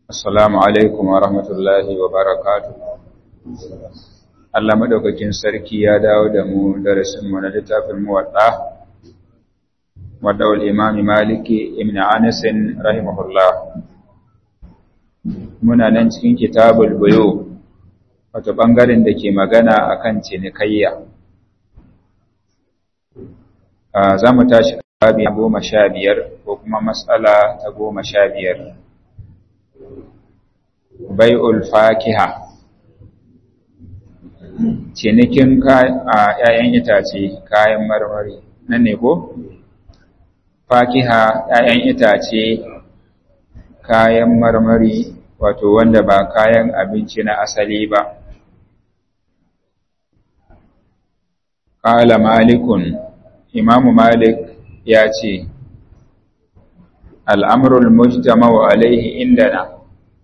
Assalamu alaikum wa rahmatullahi wa barakatu. Allah maɗaukakin sarki ya dawo da mu darasinmu na littafin muwaɗa, waɗawar imami Maliki ibn Anisin rahimahullah. Muna nan cikin kitabul buyo, wato ɓangaren da ke magana a kan cinikayya. Za mu tashi babi goma sha biyar ko kuma matsala ta goma sha biyar. bai'ul fakiha cinikin ‘ya'yan itace kayan marmari nan ne ko? fakiha ‘ya'yan itace kayan marmari wato wanda ba kayan abinci na asali ba ƙala malikun imamu malik ya ce al'amurul mujtama'u alaihi indana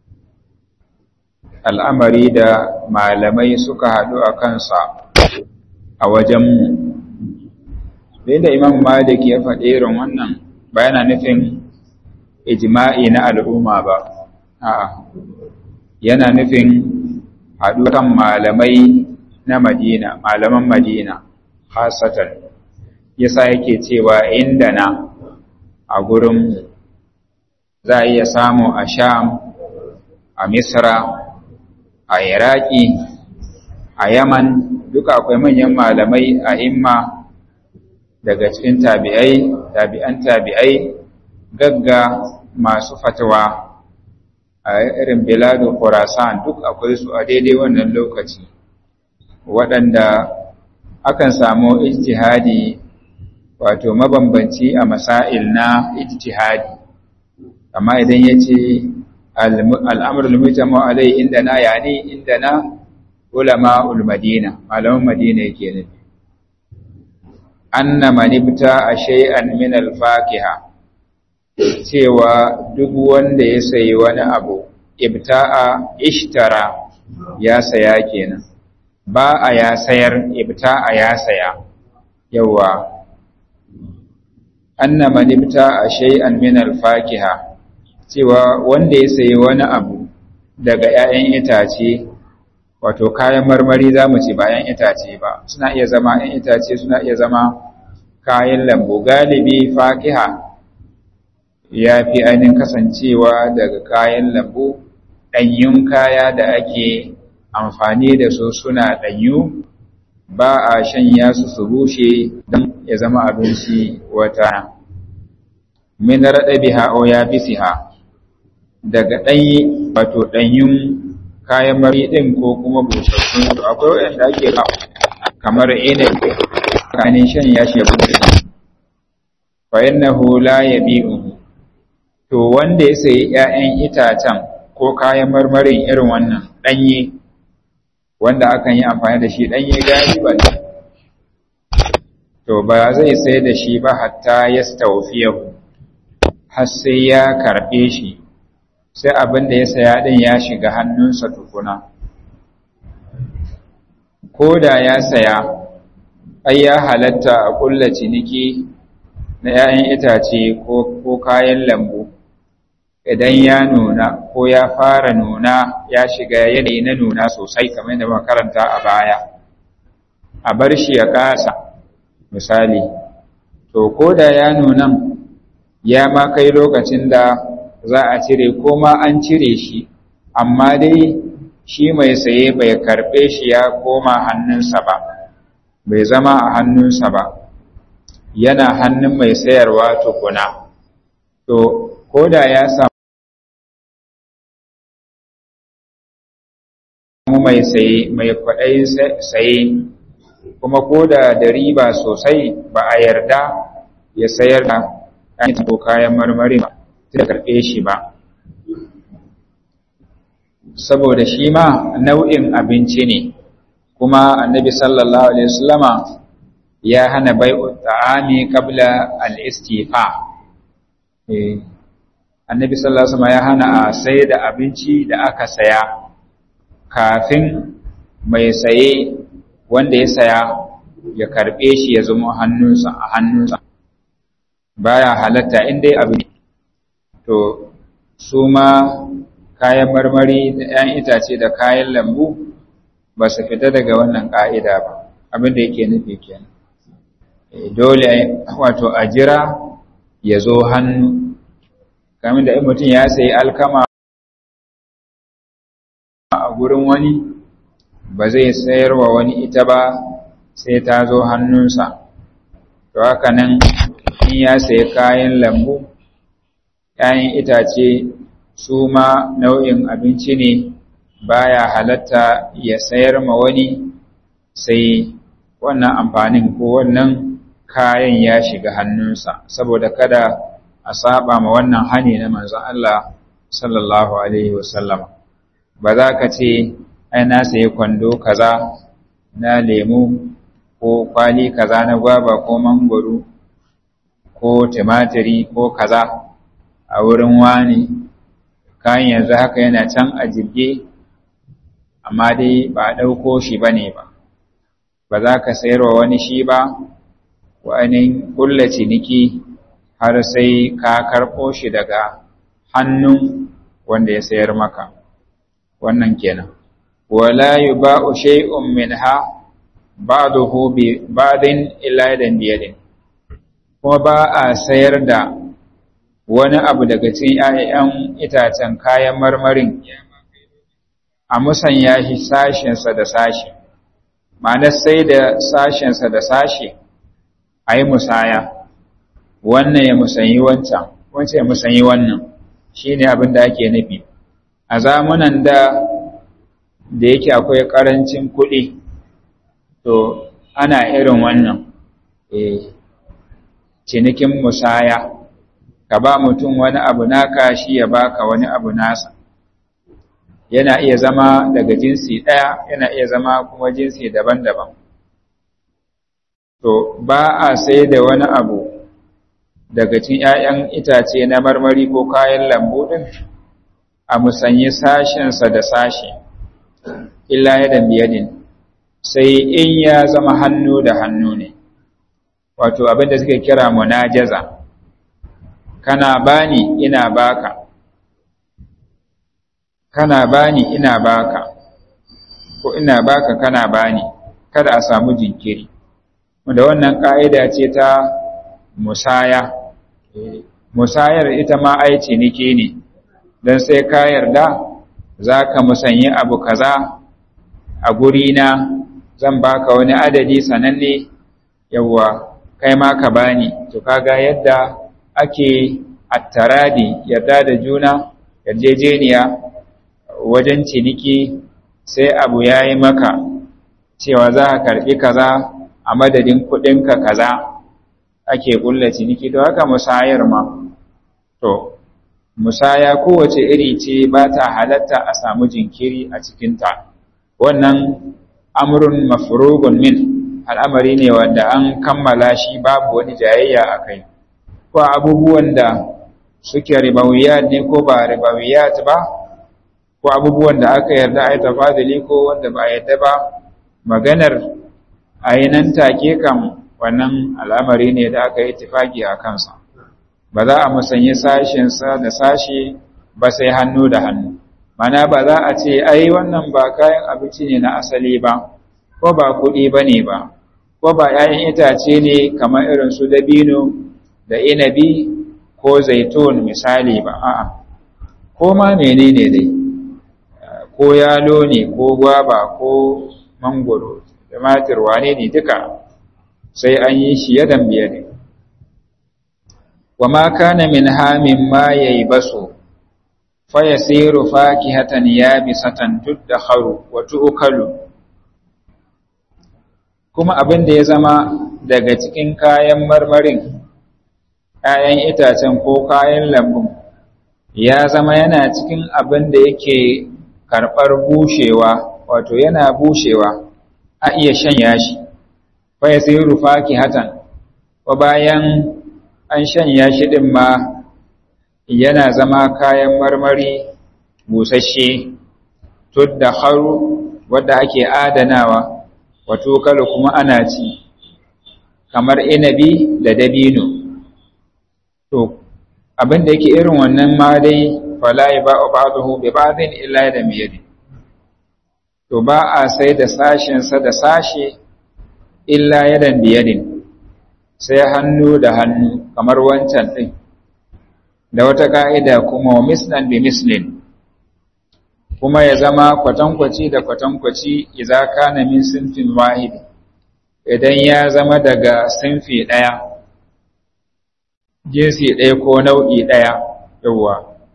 al'amari da malamai suka haɗu a kansa a wajenmu. Dai da Imam Malik ya faɗi irin wannan ba yana nufin ijima'i na al'umma ba, a'a, yana nufin haɗu kan malamai na Madina, malaman Madina, hasatan, yasa yake cewa inda na a gurin za a iya samu a Sham, a Misra, a iraki a yaman duka akwai manyan malamai a imma daga cikin tabi'ai tabi'an tabi'ai gagga masu fatawa a irin biladu khurasan duk akwai su a daidai wannan lokaci waɗanda akan samu ijtihadi wato mabambanci a masail na ijtihadi amma idan ya ce al'amur lumitamu alai inda na yani inda na ulama ulmadina malaman madina yake nufi anna manibta a shay'an min alfakiha cewa duk wanda ya sayi wani abu ibta'a ishtara ya saya kenan ba a ya sayar ibta'a ya saya yawa anna manibta a shay'an min alfakiha cewa wanda ya sayi wani abu daga ‘ya'yan itace wato kayan marmari za mu ce ba ‘yan itace ba suna iya zama ‘yan itace suna iya zama kayan lambu galibi fakiha ya fi ainihin kasancewa daga kayan lambu ɗanyun kaya da ake amfani da su suna ɗanyu ba a shanya su su bushe don ya zama abinci wata min raɗa biha o ya bisiha daga ɗanyi wato ɗanyun kayan mari ɗin ko kuma busassun su akwai waɗanda ake ba kamar inabi kanin shan ya shi bushe fa innahu la yabi'u to wanda ya sayi ƴaƴan itacen ko kayan marmarin irin wannan ɗanye wanda akan yi amfani da shi ɗanye galiban to ba zai sai da shi ba hatta yastawfiyahu har sai ya karɓe shi sai abin da ya saya ɗin ya shiga hannunsa tukuna. Ko da ya saya, ai ya halatta a ƙulla ciniki na ‘ya'yan itace ko kayan lambu, idan ya nuna ko ya fara nuna ya shiga yanayi na nuna sosai kamar yadda makaranta a baya, a bar shi ya ƙasa, misali, to ko da ya nunan ya ma kai lokacin da za a cire ko ma an cire shi amma dai shi mai saye bai karɓe shi ya koma hannunsa ba bai zama a hannunsa ba yana hannun mai sayarwa tukuna to ko da ya samu mai saye mai kwaɗayin saye kuma ko da da riba sosai ba a yarda ya sayar da kayan marmari ba da karɓe shi ba saboda shi ma nau'in abinci ne kuma annabi sallallahu alaihi wasallama ya hana bai'u ta'ami qabla al-istifa eh annabi sallallahu alaihi wasallama ya hana a sai da abinci da aka saya kafin mai saye wanda ya saya ya karɓe shi ya zama hannunsa a hannunsa baya halatta in dai abin to su ma kayan marmari da 'yan itace da kayan lambu ba su fita daga wannan ƙa'ida ba abin da yake nufi kenan dole wato a jira ya zo hannu kamin da mutum ya sayi alkama a gurin wani ba zai sayarwa wani ita ba sai ta zo hannunsa to haka nan in ya sayi kayan lambu ‘ya'yan itace su ma nau'in abinci ne baya halatta ya sayar ma wani sai wannan amfanin ko wannan kayan ya shiga hannunsa saboda kada a saba ma wannan hani na manzon Allah sallallahu alaihi wasallam ba za ka ce ai na sayi kwando kaza na lemu ko kwali kaza na gwaba ko mangwaro ko tumatiri ko kaza a wurin wani kayan yanzu haka yana can a jirge amma dai ba a ɗauko shi ba ne ba ba za ka sayarwa wani shi ba wani ƙulla ciniki har sai ka karɓo shi daga hannun wanda ya sayar maka wannan kenan wala yuba'u shay'un minha ba'dahu bi ba'din illa yadan biyadin kuma ba a sayar da wani abu daga cikin 'ya'yan itacen kayan marmarin a musanya shi sashensa da sashe ma'anar sai da sashensa da sashe a yi musaya wannan ya musanyi wancan wancan ya musanyi wannan shi ne abin da ake nufi a zamunan da da yake akwai ƙarancin kuɗi to ana irin wannan cinikin musaya ka ba mutum wani abu naka shi ya baka wani abu nasa yana iya zama daga jinsi ɗaya yana iya zama kuma jinsi daban-daban to ba a sai da wani abu daga cikin ‘ya'yan itace na marmari ko kayan lambu ɗin a musanyi sashensa da sashe illa yadan biyadin sai in ya zama hannu da hannu ne wato abin da suke kira munajaza kana bani ina baka kana bani ina baka ko ina baka kana bani kada a samu jinkiri da wannan ka'ida ce ta musaya musayar ita ma ai ciniki ne don sai ka yarda za ka musanyi abu kaza a gurina zan baka wani adadi sananne yawwa kai ma ka bani to kaga yadda ake attaradi yarda da juna yarjejeniya wajen ciniki sai abu ya yi maka cewa za ka karɓi kaza a madadin kuɗinka kaza ake ƙulla ciniki to haka musayar ma to musaya kowace iri ce ba ta halatta a samu jinkiri a cikinta wannan amurin mafurugun min al'amari ne wanda an kammala shi babu wani jayayya a kai ko abubuwan da suke ribawiyat ne ko ba ribawiyat ba ko abubuwan da aka yarda a yi tafadili ko wanda ba a yarda ba maganar a yi nan take kan wannan al'amari ne da aka yi tifaki a kansa ba za a musanyi sashensa da sashe ba sai hannu da hannu mana ba za a ce ai wannan ba kayan abinci ne na asali ba ko ba kuɗi ba ne ba ko ba ‘ya'yan itace ne kamar irin su dabino da inabi ko zaitun misali ba a'a ko ma menene dai ko yalo ne ko gwaba ko mangoro tumatir wane ne duka sai an yi shi yadan biye ne wa ma kana min hamin ma yayi baso fa yasiru fakihatan yabisatan tudakharu wa tu'kalu kuma abin da ya zama daga cikin kayan marmarin ‘ya'yan itacen ko kayan lambun ya zama yana cikin abin da yake karɓar bushewa wato yana bushewa a iya shanya shi fa ya sai rufa hatan wa bayan an shanya shi ɗin ma yana zama kayan marmari busasshe tudda haru wadda ake adanawa wato kalu kuma ana ci kamar inabi da dabino to abin da yake irin wannan ma dai fala yaba'u ba'dahu bi ba'din illa da miyadi to ba a sai da sashin sa da sashe illa yadan biyadin sai hannu da hannu kamar wancan din da wata ka'ida kuma wa mislan bi mislin kuma ya zama kwatankwaci da kwatankwaci idza kana min sinfin wahid idan ya zama daga sinfi daya jinsi ɗaya ko nau'i ɗaya yawwa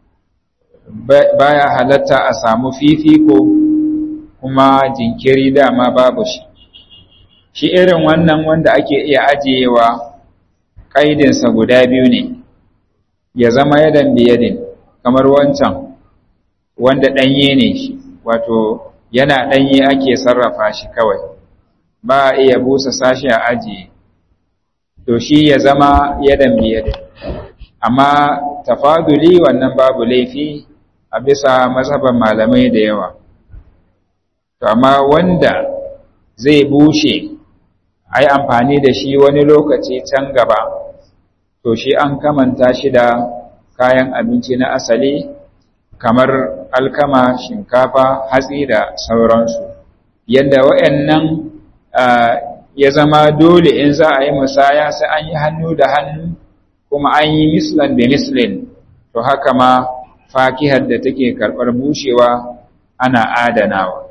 baya halatta a samu fifiko kuma jinkiri dama babu shi shi irin wannan wanda ake iya ajiyewa ƙaidinsa guda biyu ne ya zama yadan biyadin kamar wancan wanda ɗanye ne shi wato yana ɗanye ake sarrafa shi kawai ba a iya busa sashi a ajiye to shi ya zama yadan biyadin amma tafaduli wannan babu laifi a bisa mazhaban malamai da yawa to amma wanda zai bushe ai amfani da shi wani lokaci can gaba to shi an kamanta shi da kayan abinci na asali kamar alkama shinkafa hatsi da sauransu yadda waɗannan ya zama dole in za a yi musaya sai an yi hannu da hannu kuma an yi mislan da mislin to haka ma fakihar da take karɓar bushewa ana adanawa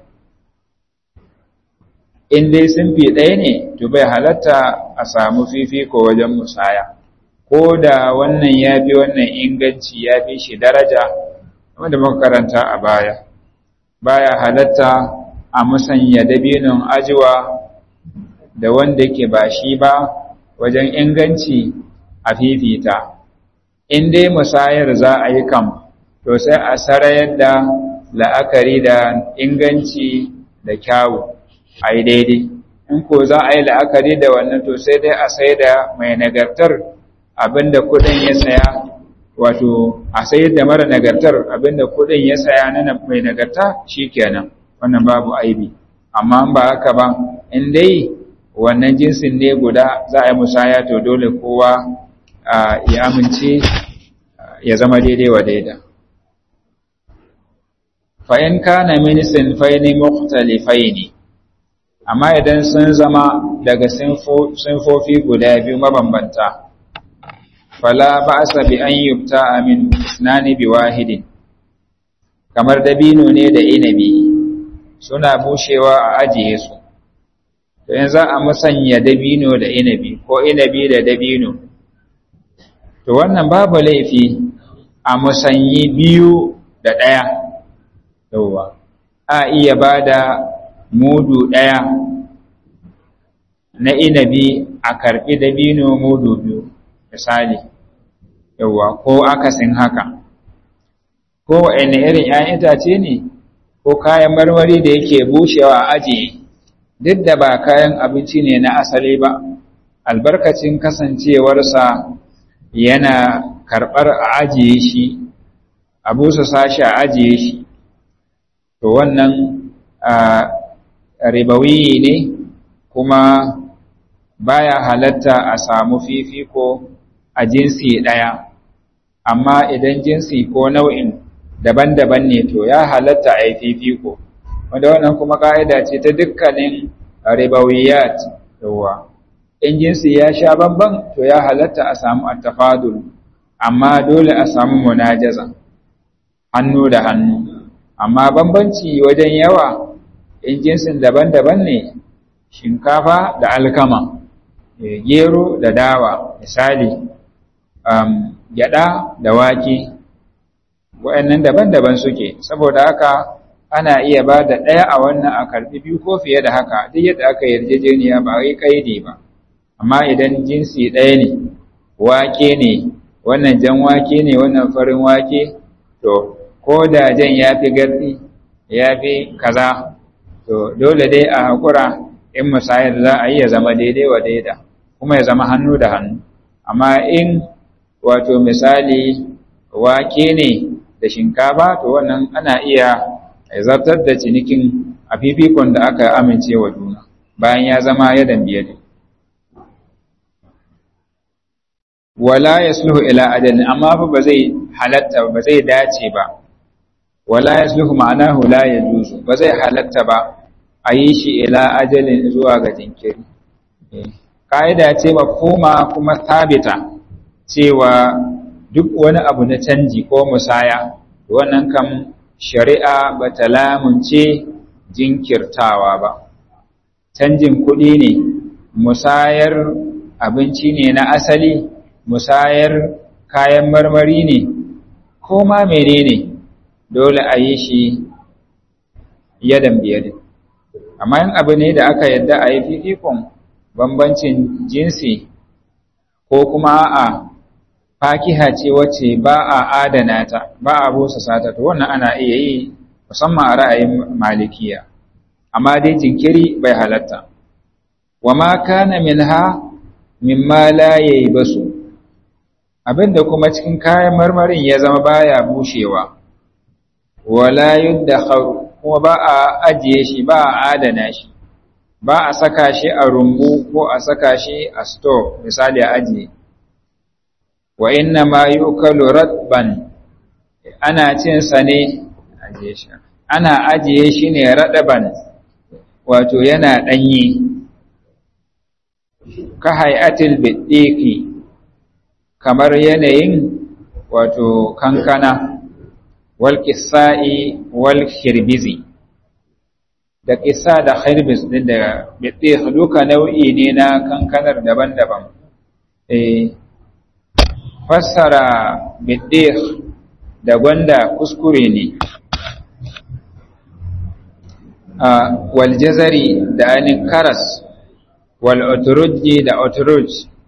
in dai sun fi ɗaya ne to bai halatta a samu fifiko wajen musaya ko da wannan ya fi wannan inganci ya fi shi daraja wanda muka karanta a baya baya halatta a musanya dabinin ajiwa da wanda ke ba shi ba wajen inganci a fifita in dai musayar za a yi kam to sai a sarayar da la'akari da inganci da kyawu a yi daidai in ko za a yi la'akari da wannan to sai dai a sai da mai nagartar abinda kudin ya saya wato a sayar da mara nagartar abinda kudin ya saya na mai nagarta shikenan wannan babu aibi amma ba haka ba in dai wannan jinsin ne guda za a yi musaya to dole kowa ya amince ya zama daidai wa daida fa'in kana min sinfaini mukhtalifaini amma idan sun zama daga sinfofi guda biyu mabambanta fala ba'sa bi an yubta min isnani bi wahidin kamar dabino ne da inabi suna bushewa a ajiye su to yanzu a musanya dabino da inabi ko inabi da dabino to wannan babu laifi a musanyi biyu da ɗaya yauwa a iya ba da mudu ɗaya na inabi a karɓi dabino mudu biyu misali yauwa ko akasin haka ko wa'in irin ‘ya'yan itace ne ko kayan marmari da yake bushewa a ajiye duk da ba kayan abinci ne na asali ba albarkacin kasancewarsa yana karɓar a ajiye shi a busa sashi a ajiye shi to wannan ribawi ne kuma baya halatta a samu fifiko a jinsi ɗaya amma idan jinsi ko nau'in daban-daban ne to ya halatta a yi fifiko wanda wannan kuma ƙa'ida ce ta dukkanin ribawiyat yawa in jinsi ya sha bamban to ya halatta a samu attafadul amma dole a samu munajaza hannu da hannu amma bambanci wajen yawa in jinsin daban-daban ne shinkafa da alkama gero da dawa misali um, gyada da wake wa'annan daban-daban suke saboda haka ana iya ba da ɗaya a wannan a karɓi biyu ko fiye da haka duk yadda aka yarjejeniya ba yi kaidi ba amma idan jinsi ɗaya ne wake ne wannan jan wake ne wannan farin wake to ko da jan ya fi gardi ya fi kaza to dole dai a haƙura in musayar za a yi ya zama daidai wa daida kuma ya zama hannu da hannu amma in wato misali wake ne da shinkafa to wannan ana iya zartar da cinikin a fifikon da aka amince wa juna bayan ya zama yadan biyar wala yasluhu ila ajalin amma fa ba zai halatta ba zai dace ba wala yasluhu ma'anahu la yajuzu ba zai halatta ba a yi shi ila ajalin zuwa ga jinkiri ka'ida ce ba koma kuma sabita cewa duk wani abu na canji ko musaya wannan kam shari'a ba ta lamunce jinkirtawa ba canjin kuɗi ne musayar abinci ne na asali musayar kayan marmari ne ko ma menene dole a yi shi yadan biyadin amma yin abu ne da aka yadda a yi fifikon bambancin jinsi ko kuma a fakiha ce wacce ba a adana ta ba a busa sata to wannan ana iya yi musamman a ra'ayin malikiya amma dai jinkiri bai halatta wa ma kana minha mimma la basu abinda kuma cikin kayan marmarin ya zama baya bushewa wala yuddakharu kuma ba a ajiye shi ba a adana shi ba a saka shi a rumbu ko a saka shi a store misali a ajiye wa inna ma yukalu radban ana cin sa ne ajiye shi ana ajiye shi ne radaban wato yana danyi ka hayatil bidiki kamar yanayin wato kankana wal qisai wal khirbizi da qissa da khirbiz din da bidikh duka nau'i ne na kankanar daban-daban eh fassara bidikh da gwanda kuskure ne wal jazari da ainin karas wal oturuji da oturuj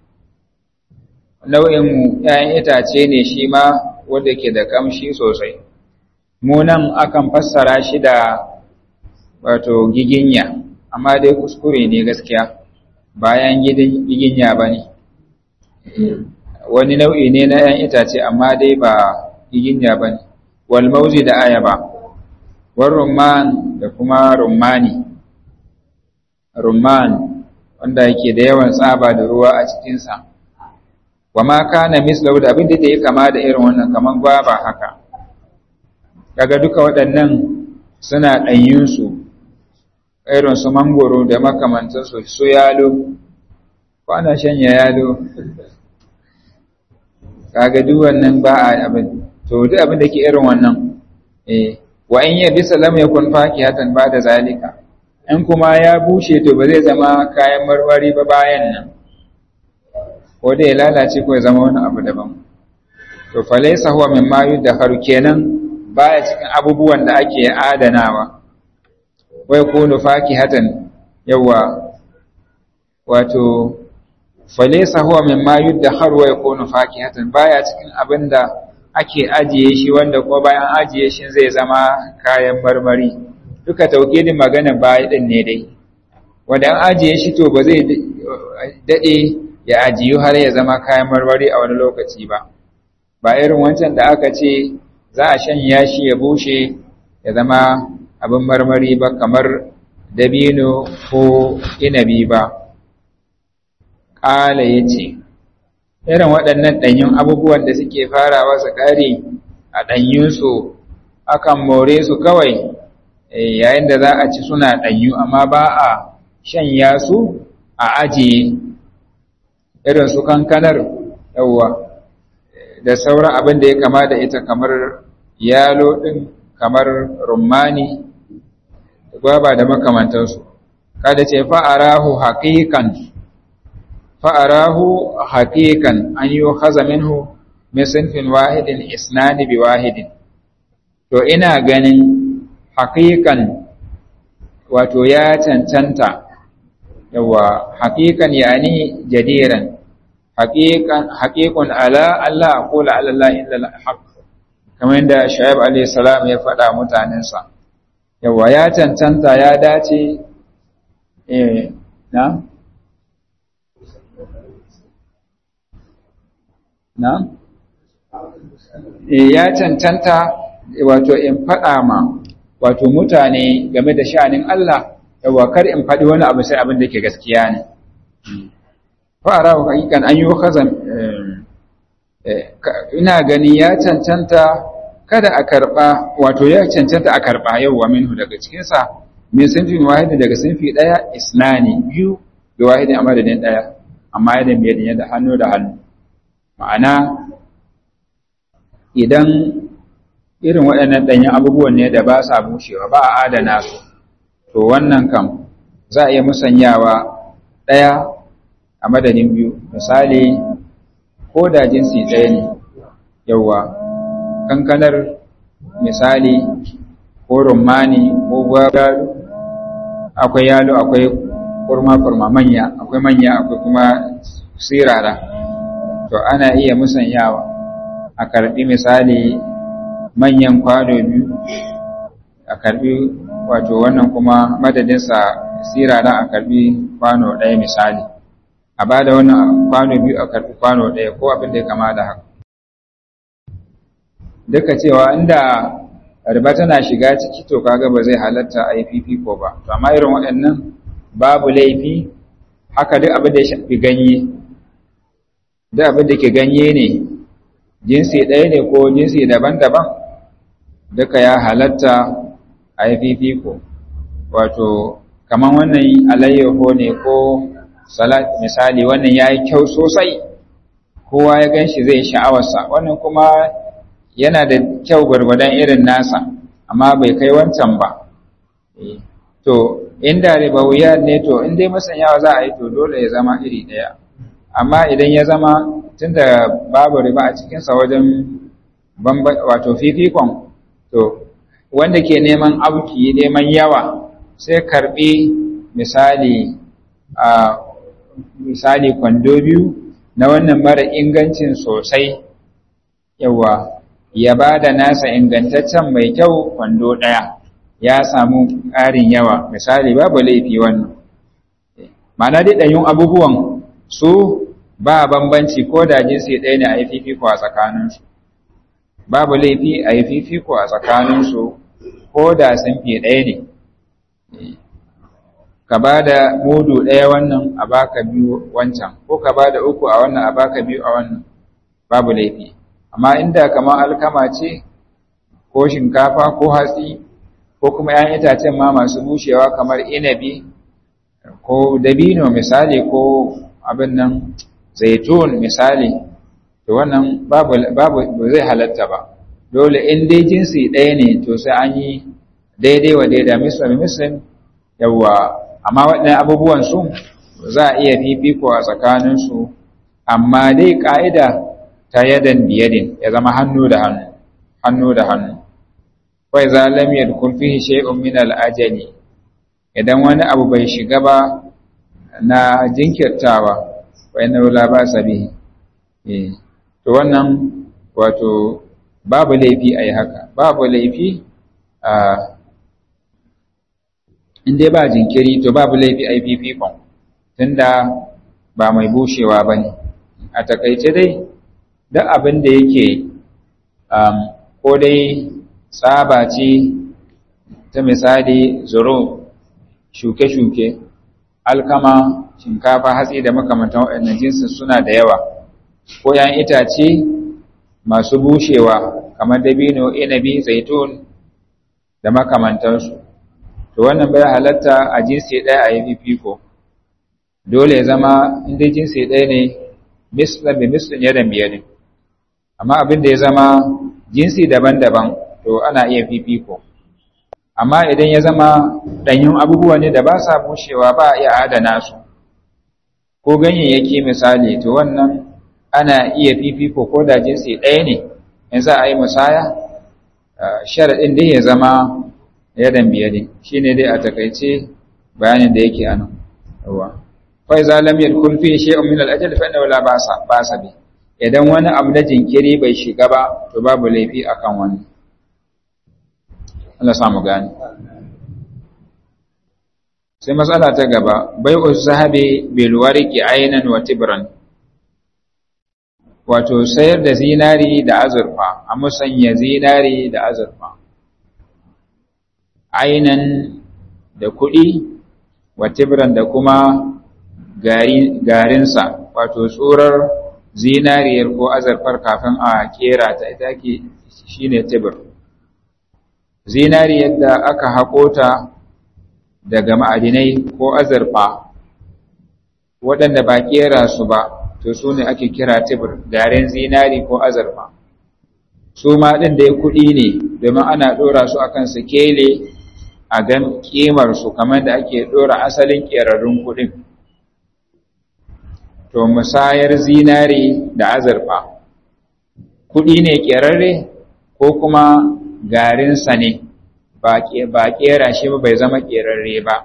nau'in ‘ya'yan itace ne shi ma wanda ke da kamshi sosai munan akan fassara shi da wato giginya amma dai kuskure ne gaskiya bayan giginya ba ne wani nau'i ne na ‘yan itace amma dai ba giginya ba ne wal mauzi da ayaba war rumman da kuma rummani rumman wanda yake da yawan tsaba da ruwa a cikinsa wa ma kana mislahu da abin da ya kama da irin wannan kaman gwaba haka daga duka waɗannan suna ɗanyinsu irin su mangoro da makamantansu su yalo kwana shanya yalo kaga duk wannan ba a abin to duk abin da ke irin wannan eh wa in ya bisa lam yakun fakihatan ba da zalika in kuma ya bushe to ba zai zama kayan marmari ba bayan nan ko da ya lalace ko ya zama wani abu daban to falaysa huwa mimma yudakharu kenan baya cikin abubuwan da ake adanawa wai kunu fakihatan yawa wato falaysa huwa mimma yudakharu wa yakunu fakihatan baya cikin abinda ake ajiye shi wanda ko bayan ajiye shi zai zama kayan marmari duka taukidin magana baya din ne dai wanda an ajiye shi to ba zai dade ya ajiyu har ya zama kayan marmari a wani lokaci ba ba irin wancan da aka ce za a shanya shi ya bushe ya zama abin marmari ba kamar dabino ko inabi ba ƙala ya ce irin waɗannan ɗanyun abubuwan da suke farawa su ƙare a ɗanyunsu akan more su kawai yayin da za a ci suna ɗanyu amma ba a shanya su a ajiye irin su kankanar yawwa da sauran abin da ya kama da ita kamar yalo ɗin kamar rumani gwaba da makamantansu kada ce fa'arahu haƙiƙan fa'arahu haƙiƙan an yi haza minhu misinfin wahidin isnani bi wahidin to ina ganin haƙiƙan wato ya cancanta yawa haƙiƙan yani jadiran haƙiƙun ala Allah ko la'allah illa haƙ kamar yadda shaib alayhi salam ya faɗa mutanensa yawa ya cancanta ya dace eh na na eh ya cancanta wato in faɗa ma wato mutane game da sha'anin Allah yawa kar in faɗi wani abu sai abin da ke gaskiya ne fara wa hakikan an yi khazan ina gani ya cancanta kada a karɓa wato ya cancanta a karɓa yau wa minhu daga cikinsa min sinfin wahidin daga sinfi ɗaya isnani biyu da wahidin a madadin ɗaya amma yadda biyar yadda hannu da hannu ma'ana idan irin waɗannan ɗanyen abubuwan ne da ba sa bushewa ba a adana su to wannan kam za a iya musanyawa ɗaya a madadin biyu misali ko da jinsi ɗaya ne yauwa kankanar misali ko rumani ko gwagwaro akwai yalo akwai kurma-kurma manya akwai manya akwai kuma sirara to ana iya musanyawa a karbi misali manyan kwano biyu a karbi wato wannan kuma madadinsa sirara a karbi kwano ɗaya misali a ba da wannan kwano biyu a karbi kwano ɗaya ko abin da ya kama da haka duka cewa inda riba tana shiga ciki to kaga ba zai halatta a yi fifiko ba to amma irin waɗannan babu laifi haka duk abin da ya shafi ganye duk abin da ke ganye ne jinsi ɗaya ne ko jinsi daban-daban duka ya halatta a yi fifiko wato kamar wannan alayyaho ne ko salat misali wannan ya yi kyau sosai kowa ya gan shi zai sha'awarsa wannan kuma yana da kyau gwargwadon irin nasa amma bai kai wancan ba to inda ribawiya ne to in dai masanyawa za a yi to dole ya zama iri ɗaya amma idan ya zama tunda babu riba a cikinsa wajen wato fifikon to wanda ke neman auki neman yawa sai karbi misali a misali kwando biyu na wannan mara ingancin sosai yawa ya ba da nasa ingantaccen mai kyau kwando ɗaya ya samu ƙarin yawa misali babu laifi wannan mana dai ɗanyun abubuwan su ba bambanci ko da jinsi ɗaya ne a yi fifiko a tsakaninsu babu laifi a yi fifiko a tsakaninsu ko da sun fi ɗaya ne ka ba da mudu ɗaya wannan a baka biyu wancan ko ka ba da uku a wannan a baka biyu a wannan babu laifi amma inda kamar alkama ce ko shinkafa ko hatsi ko kuma ‘yan itacen ma masu bushewa kamar inabi ko dabino misali ko abin nan zaitun misali to wannan babu babu zai halatta ba dole in dai jinsi ɗaya ne to sai an yi daidai wa daida misal misal yawa amma waɗannan abubuwan su za a iya fifiko a tsakaninsu amma dai ƙa'ida ta yadan biyadin ya zama hannu da hannu hannu da hannu wai za lam yadkhul fihi shay'un min al-ajali idan wani abu bai shiga ba na jinkirtawa wa inna la ba'sa bihi eh to wannan wato babu laifi ayi haka babu laifi a in dai ba jinkiri to babu laifi ayi fifikon tunda ba mai bushewa bane a takaice dai duk abin da yake ko dai tsaba ce ta misali zuro shuke-shuke alkama shinkafa hatsi da makamantan waɗannan jinsin suna da yawa ko ‘yan itace masu bushewa kamar dabino inabi zaitun da makamantansu to wannan bai halatta a jinsi ɗaya a yi fifiko dole ya zama inda jinsi ɗaya ne mislan da mislin yadan biyadin amma abin da ya zama jinsi daban-daban to ana iya fifiko amma idan ya zama ɗanyun abubuwa ne da ba sa bushewa ba a iya adana su ko ganyayyaki misali to wannan ana iya fifiko ko da jinsi ɗaya ne in za a yi musaya sharaɗin dai ya zama yadan biyade shi ne dai a takaice bayanin da yake a nan yawa fa iza lam yadkhul fi shay'un min al-ajal fa innahu la ba'sa ba'sa bi idan wani abu na jinkiri bai shiga ba to babu laifi akan wani Allah samu gani sai matsala ta gaba bai'u zahabi bil warqi aynan wa tibran wato sayar da zinari da azurfa a musanya zinari da azurfa aynan da kuɗi wa tibran da kuma garinsa wato tsurar zinariyar ko azurfar kafin a kera ta ita ke shine tibir zinariyar da aka haƙo ta daga ma'adinai ko azurfa waɗanda ba kera su ba to su ne ake kira tibir garin zinari ko azurfa su ma ɗin da ya kuɗi ne domin ana ɗora su akan sikele a gan ƙimarsu kamar da ake ɗora asalin ƙerarrun kuɗin to musayar zinari da azurfa kuɗi ne ƙerarre ko kuma garinsa ne ba ƙera shi ba bai zama ƙerarre ba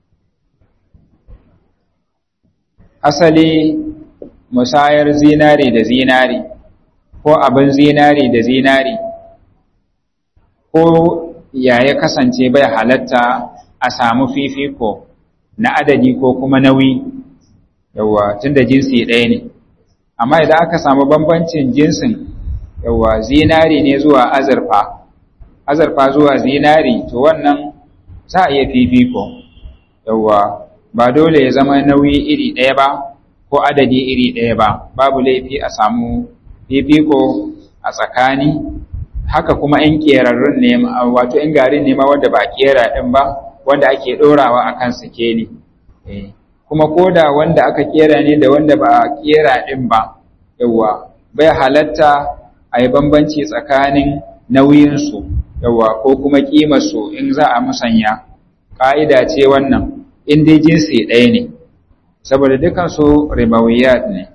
asali musayar zinari da zinari ko abin zinari da zinari ko ya ya kasance bai halatta a samu fifiko na adadi ko kuma nauyi yawa tunda jinsi ɗaya ne amma idan aka samu bambancin jinsin yawa zinari ne zuwa azurfa azurfa zuwa zinari to wannan za a iya fifiko yawa ba dole ya zama nauyi iri ɗaya ba ko adadi iri ɗaya ba babu laifi a samu fifiko a tsakani haka kuma in ƙerarrun ne wato in garin ne ma wanda ba ƙera ɗin ba wanda ake ɗorawa a kan sikeli kuma ko da wanda aka ƙera ne da wanda ba a ƙera ɗin ba yawa bai halatta a yi bambanci tsakanin nauyinsu yawa ko kuma ƙimarsu in za a musanya ƙa'ida ce wannan in dai jinsi ɗaya ne saboda dukansu ribawiyat ne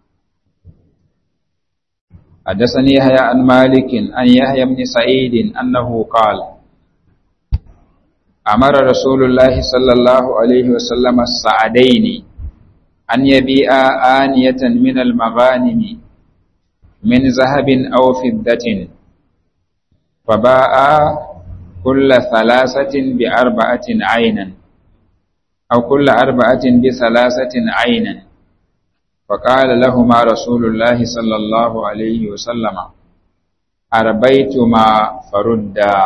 حدثني يحيى عن مالك عن يحيى بن سعيد أنه قال أمر رسول الله صلى الله عليه وسلم السعدين أن يبيع آنية من المغانم من ذهب أو فضة فباع كل ثلاثة بأربعة عينا أو كل أربعة بثلاثة عينا فقال لهما رسول الله صلى الله عليه وسلم أربيتما فردا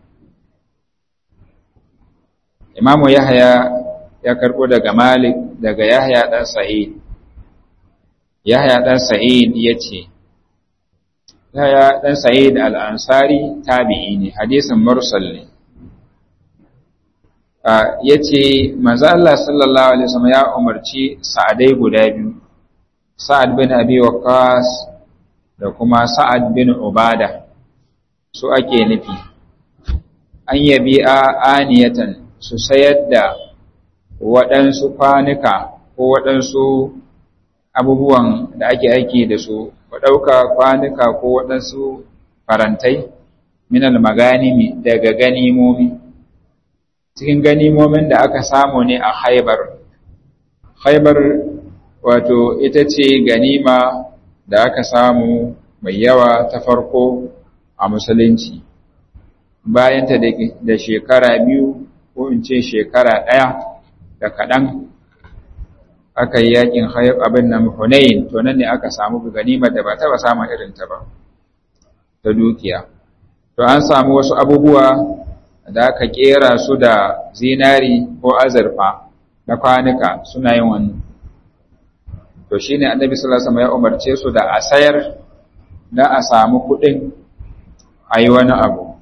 إمام يحيى ya karɓo daga Malik daga Yahya ɗan Sa'id. Yahya ɗan Sa'id ya ce, Yahya ɗan Sa'id al'ansari tabi'i ne, hadisin mursal ne. Ya ce, Maza Allah sallallahu Alaihi wasallam ya umarci sa'adai guda biyu, Sa'ad bin Abi Waqqas da kuma Sa'ad bin Ubada, su ake nufi. An yabi a aniyatan su sayar da waɗansu kwanuka ko waɗansu abubuwan da ake aiki da su, ku ɗauka kwanuka ko waɗansu farantai minal maganimi daga ganimomi. Cikin ganimomin da aka samu ne a haibar. Haibar wato ita ce ganima da aka samu mai yawa ta farko a musulunci. Bayanta da shekara biyu ko in ce shekara ɗaya da kaɗan aka yi yakin abin nan Hunayin to nan ne aka samu ganimar da ba taɓa samun irinta ba ta dukiya. To an samu wasu abubuwa da aka ƙera su da zinari ko azurfa na kwanuka suna yin wannan. To shi ne annabi sallallahu ya umarce su da a sayar da a samu kuɗin a yi wani abu.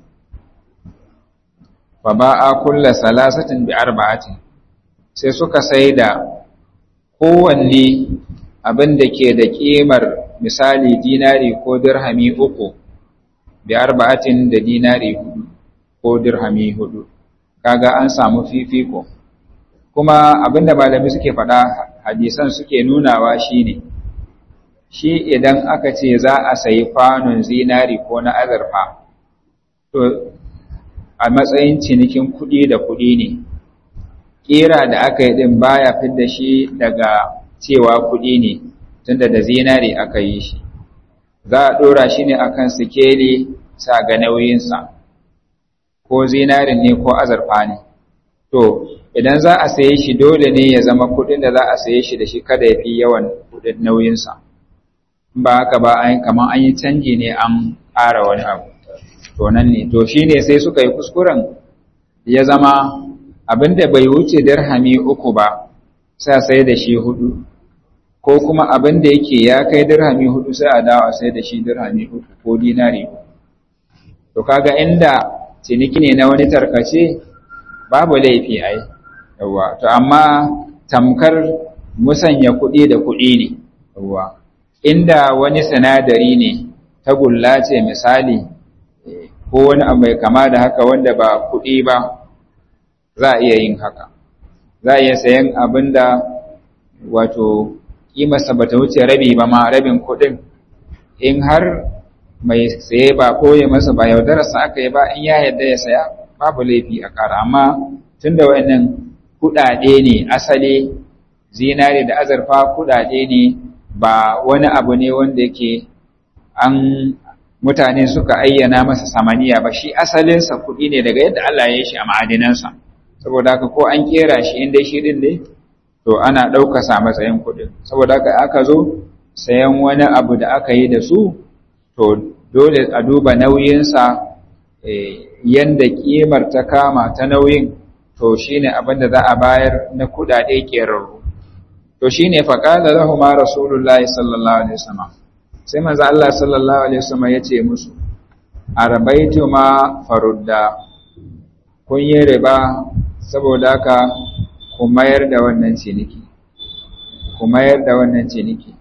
Fa ba a kulla salasatin bi arba'atin sai suka sai da kowanne abin da ke da ƙimar misali dinari ko dirhami uku bi arba'atin da dinari hudu ko dirhami hudu kaga an samu fifiko kuma abin da malami suke faɗa hadisan suke nunawa shine shi idan aka ce za a sayi kwanon zinari ko na azurfa to a matsayin cinikin kuɗi da kuɗi ne kera da aka yi din baya fidda shi daga cewa kuɗi ne tunda da zinari aka yi shi za a ɗora shi ne akan sikeli sa ga nauyinsa ko zinarin ne ko azurfa ne to idan za a saye shi dole ne ya zama kuɗin da za a saye shi da shi kada ya fi yawan kuɗin nauyinsa ba haka ba an kamar an yi canji ne an ƙara wani abu to nan ne to shine sai suka yi kuskuren ya zama abinda bai wuce dirhami uku ba sai sai da shi hudu ko kuma abin da yake ya kai dirhami hudu sai a dawo sai da shi dirhami uku ko dinari to kaga inda ciniki ne na wani tarkace babu laifi ai yawa to amma tamkar musanya kuɗi da kuɗi ne yawa inda wani sinadari ne tagulla ce misali ko wani abu mai kama da haka wanda ba kuɗi ba za a iya yin haka za a iya sayan abin da wato ƙimarsa ba ta wuce rabi ba ma rabin kuɗin in har mai saye ba koye masa ba yaudararsa aka yi ba in ya yarda ya saya babu laifi a ƙara amma tun da wa'annan kuɗaɗe ne asali zinare da azurfa kuɗaɗe ne ba wani abu ne wanda yake an mutane suka ayyana masa samaniya ba shi asalinsa kuɗi ne daga yadda Allah ya yi shi a ma'adinansa saboda haka ko an kera shi inda shi ɗin ne to ana ɗaukasa matsayin kuɗin saboda haka aka zo sayan wani abu da aka yi da su to dole a duba nauyinsa yanda ƙimar ta kama ta nauyin to shine abin da za a bayar na kuɗaɗe ƙerarru to shine faƙala lahu ma rasulullahi sallallahu alaihi wasallam sai manzo Allah sallallahu alaihi wasallam ya ce musu arbaitu ma farudda kun yi riba saboda haka ku mayar da wannan ciniki ku mayar da wannan ciniki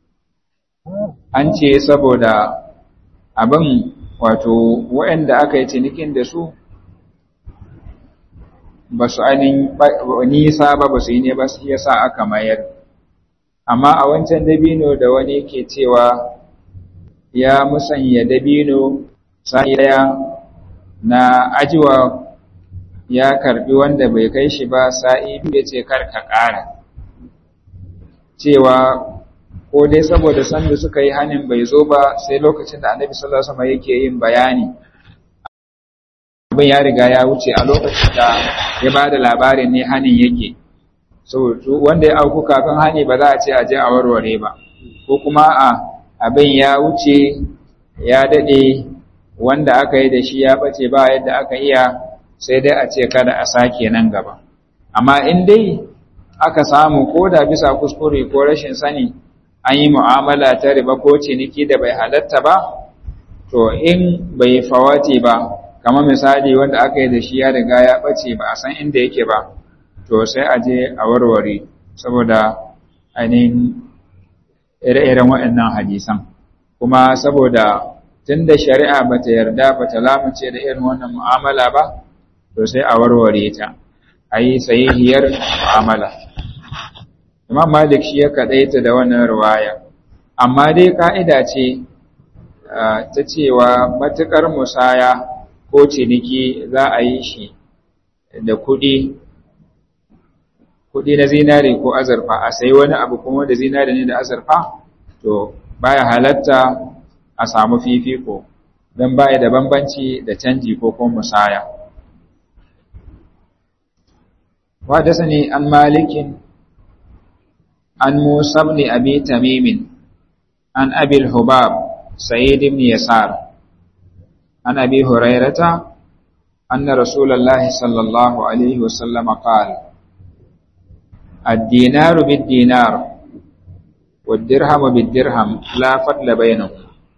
an ce saboda abin wato waɗanda aka yi cinikin da su ba su ainihin nisa ba ba su yi ne ba su yasa aka mayar amma a wancan dabino da wani ke cewa ya musanya dabino sai daya na ajiwa ya karbi wanda bai kai shi ba sa'i ya ce karka ƙara cewa ko dai saboda sanda suka yi hanin bai zo ba sai lokacin da annabi sallallahu alaihi wasallam yake yin bayani abin ya riga ya wuce a lokacin da ya ba da labarin ne hanin yake so wanda ya auku kafin hani ba za a ce a je a warware ba ko kuma a abin ya wuce ya dade wanda aka yi da shi ya bace ba yadda aka iya sai dai a ce kada a sake nan gaba amma in dai aka samu ko da bisa kuskure ko rashin sani an yi mu'amala ta riba ko ciniki da bai halatta ba to in bai fawati ba kamar misali wanda aka yi da shi ya riga ya bace ba a san inda yake ba to sai a je a warware saboda ainihin ire-iren waɗannan hadisan kuma saboda tun da shari'a ba ta yarda ba ta lamuce da irin wannan mu'amala ba to sai a warware ta a yi sahihiyar mu'amala imam malik shi ya kaɗaita da wannan ruwaya amma dai ka'ida ce ta cewa matuƙar musaya ko ciniki za a yi shi da kuɗi kuɗi na zinari ko azurfa a sayi wani abu kuma da zinari ne da azurfa to baya halatta a samu fifiko don baya da bambanci da canji ko kuma musaya وحدثني عن مالك عن موسى بن أبي تميم عن أبي الحباب سعيد بن يسار عن أبي هريرة أن رسول الله صلى الله عليه وسلم قال الدينار بالدينار والدرهم بالدرهم لا فضل بينهم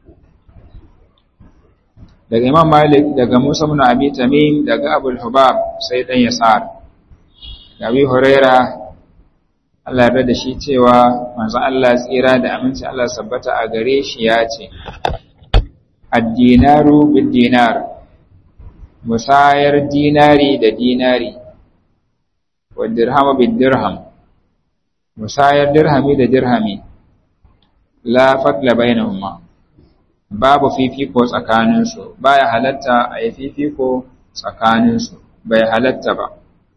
daga Imam Malik daga Musa ibn Abi Tamim daga Abu Hubab sai dan Yasar Abi Huraira Allah ya da shi cewa manzo Allah tsira da aminci Allah sabbata a gare shi ya ce ad-dinaru bid-dinar musayar dinari da dinari wa dirhamu bid-dirham musayar dirhami da dirhami la fadla bainahuma babu fifiko tsakaninsu baya halatta a yi fifiko tsakaninsu bai halatta ba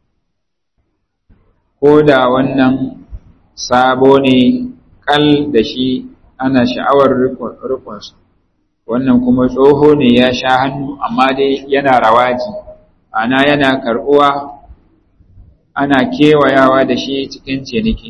ko da wannan sabo ne kal da shi ana sha'awar rukunsa wannan kuma tsoho ne ya sha hannu amma dai yana rawaji ana yana karɓuwa ana kewayawa da shi cikin ciniki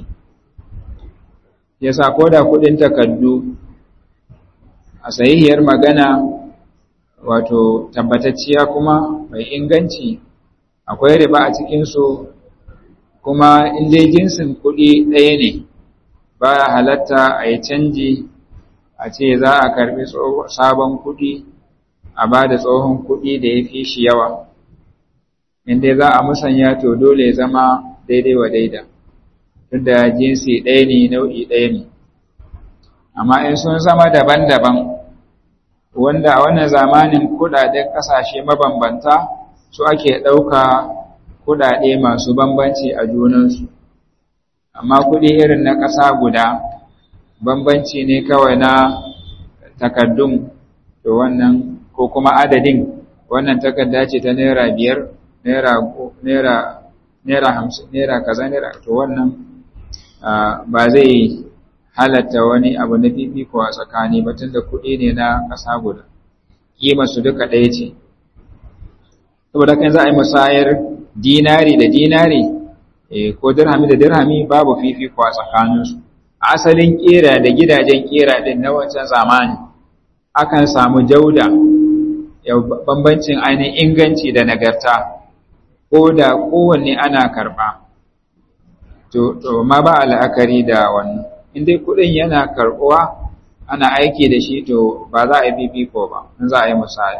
yasa ko da kuɗin takardu a sahihiyar magana wato tabbatacciya kuma mai inganci akwai riba a cikinsu kuma in dai jinsin kuɗi ɗaya ne baya halatta a yi canji a ce za a karbi sabon kuɗi a ba da tsohon kuɗi da ya fi shi yawa inda za a musanya to dole ya zama daidai wa daida tunda jinsi ɗaya ne nau'i ɗaya ne amma in sun zama daban-daban wanda a wannan zamanin kuɗaɗen ƙasashe mabambanta su ake ɗauka kuɗaɗe masu bambanci a junansu amma kuɗi irin na ƙasa guda bambanci ne kawai na takaddun to wannan ko kuma adadin wannan takarda ce ta naira biyar naira naira naira hamsin naira kaza naira to wannan ba zai halatta wani abu na fifiko a tsakani ba tunda kuɗi ne na ƙasa guda kima su duka ɗaya ce saboda kan za a yi musayar dinari da dinari ko dirhami da dirhami babu fifiko a tsakaninsu asalin kera da gidajen kera din na wancan zamani akan samu jauda bambancin ainihin inganci da nagarta ko da kowanne ana karba to to ma ba la'akari da wannan in dai kudin yana karbuwa ana aiki da shi to ba za a yi fifiko ba in za a yi musaya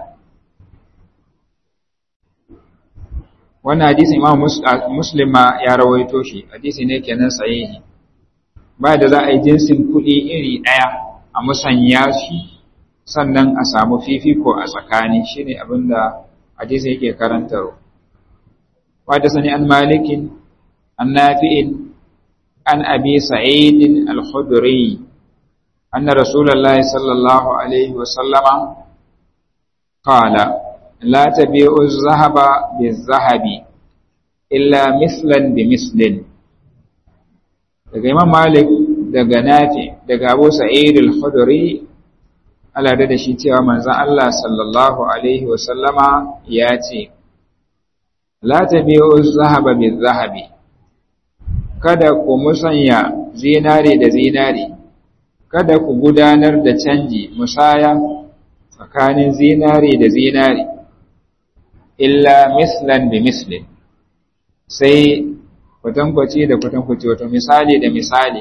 wannan hadisi imam muslim ma ya rawaito shi hadisi ne kenan sahihi ba da za a yi jinsin kuɗi iri ɗaya a musanya shi sannan a samu fifiko a tsakani shine abin da hadisi yake karantarwa wadda sani an malikin an nafi'in an abi sa'idin al-khudri anna rasulullahi sallallahu alaihi wa sallama qala la tabi'u az-zahaba biz-zahabi illa mislan bi mislin daga imam malik daga nafi daga abu sa'id al-khudri Allah da shi cewa manzon Allah sallallahu alaihi wasallama ya ce la tabi'u zahaba bil zahabi kada ku musanya zinare da zinare kada ku gudanar da canji musaya tsakanin zinare da zinare illa mislan bi mislin sai kwatankwaci da kwatankwaci wato misali da misali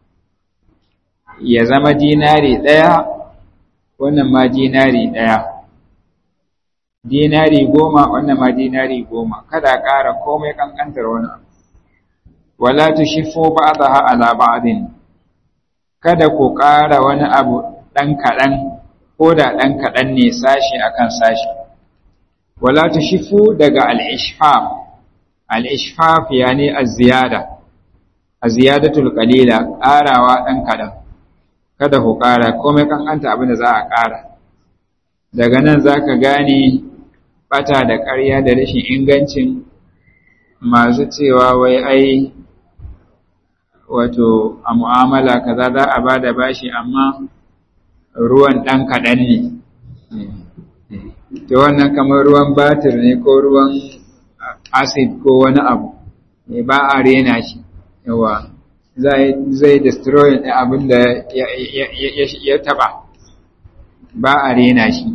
ya zama dinari ɗaya wannan ma dinari ɗaya dinari goma wannan ma dinari goma kada ƙara komai ƙanƙantar wani abu wala tushiffu ba'daha ala ba'din kada ku ƙara wani abu ɗan kaɗan ko da ɗan kaɗan ne sashi akan sashi wala tushiffu daga al-ishfaf al-ishfaf yani az-ziyada az-ziyadatul qalila ƙarawa ɗan kaɗan kada ku ƙara komai kankanta abin da za a ƙara daga nan za ka gane ɓata da ƙarya da rashin ingancin masu cewa wai ai wato a mu'amala kaza za a ba da bashi amma ruwan ɗan kaɗan ne to wannan kamar ruwan batir ne ko ruwan acid ko wani abu ba a rena shi yawa zai destroy abin da ya taba ba a rena shi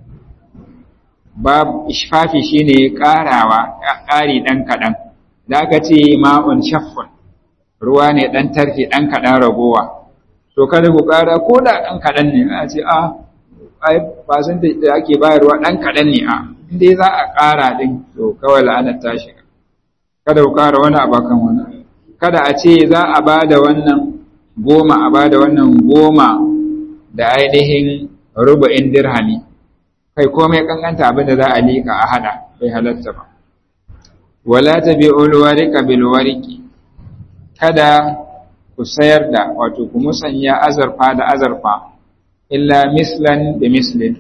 ba ishfafi shine karawa ƙari ɗan kaɗan da aka ce ma'un shaffun ruwa ne ɗan tarfi ɗan kaɗan ragowa to kada ku ƙara ko da ɗan kaɗan ne a ce a ai ba san da ake bayarwa ɗan kaɗan ne a inda za a ƙara ɗin to kawai la'anar ta shiga kada ku ƙara wani abu kan wani kada a ce za a ba da wannan goma a ba da wannan goma da ainihin rubu'in dirhami kai komai kankanta abin da za a liƙa a hada bai halatta ba wala tabi'ul warika bil wariki kada ku sayar da wato ku musanya azarfa da azarfa illa mislan da mislin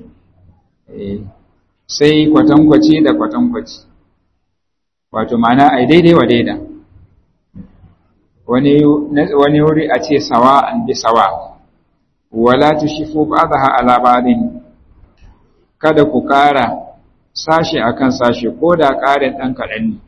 sai kwatankwaci da kwatankwaci wato ma'ana ai daidai wa daida wani wuri a ce sawa an bi sawa wala tushifu ba'daha ala ba'din kada ku ƙara sashe akan sashe ko da ƙarin ɗan kaɗan ne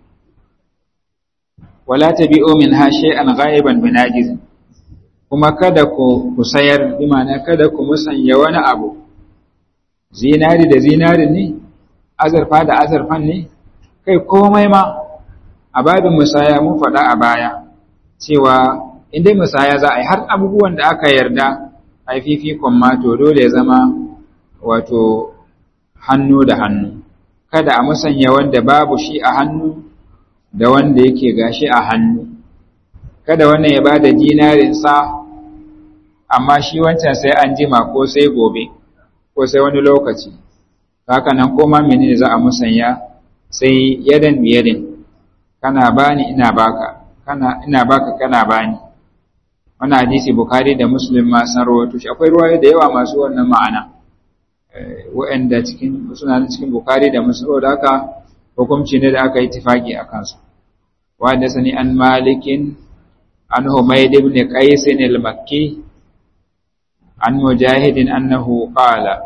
wala tabi'u min ha shay'an ghaiban binajiz kuma kada ku ku sayar bi ma'ana kada ku musanya wani abu zinari da zinari ne azurfa da azurfan ne kai komai ma a babin musaya mun faɗa a baya cewa in dai musaya za a yi har abubuwan da aka yarda a fifikon ma to dole ya zama wato hannu da hannu kada a musanya wanda babu shi a hannu da wanda yake gashi a hannu kada wannan ya bada dinarinsa amma shi wancan sai an jima ko sai gobe ko sai wani lokaci haka nan koma menene za a musanya sai yadan biyadin kana bani ina baka kana ina baka kana bani wannan hadisi bukhari da muslim ma san rawaito shi akwai ruwaye da yawa masu wannan ma'ana wa'anda cikin suna cikin bukhari da muslim da haka hukunci ne da aka yi tifaki a kansa wa da sani an malikin an humayd ibn qais al-makki an mujahidin annahu qala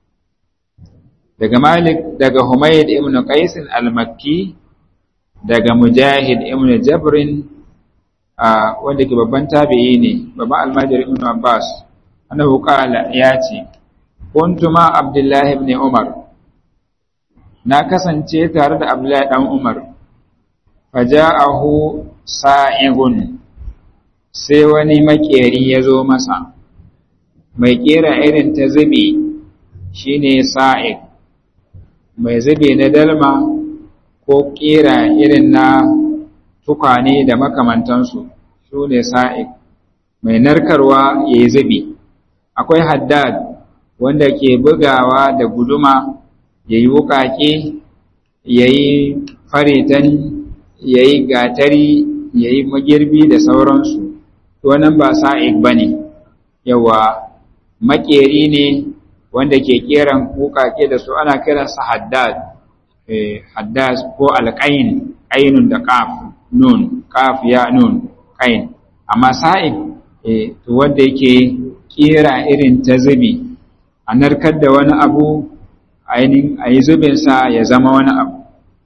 daga malik daga humayd ibn qais al-makki daga mujahid ibn jabrin wanda ke babban tabi'i ne babban almajiri ibn abbas annahu qala ya ce kuntu ma abdullahi ibn umar na kasance tare da abdullahi dan umar faja'ahu sa'igun sai wani makeri ya zo masa mai kera irin ta zube shine sa'ig mai zube na dalma ko kera irin na tukwane da makamantansu su ne sa'ig mai narkarwa ya yi zubi akwai haddad wanda ke bugawa da guduma ya yi wuƙaƙe ya yi faritan ya yi gatari ya yi magirbi da sauransu wannan ba sa'ig ba ne yawa makeri ne wanda ke keran wuƙaƙe da su ana kiransa haddad haddad ko alƙayin ainun da ƙaf nun kaf ya nun kain amma sa'id eh to wanda yake kira irin ta zubi a narkar da wani abu ainin ayi zubin sa ya zama wani abu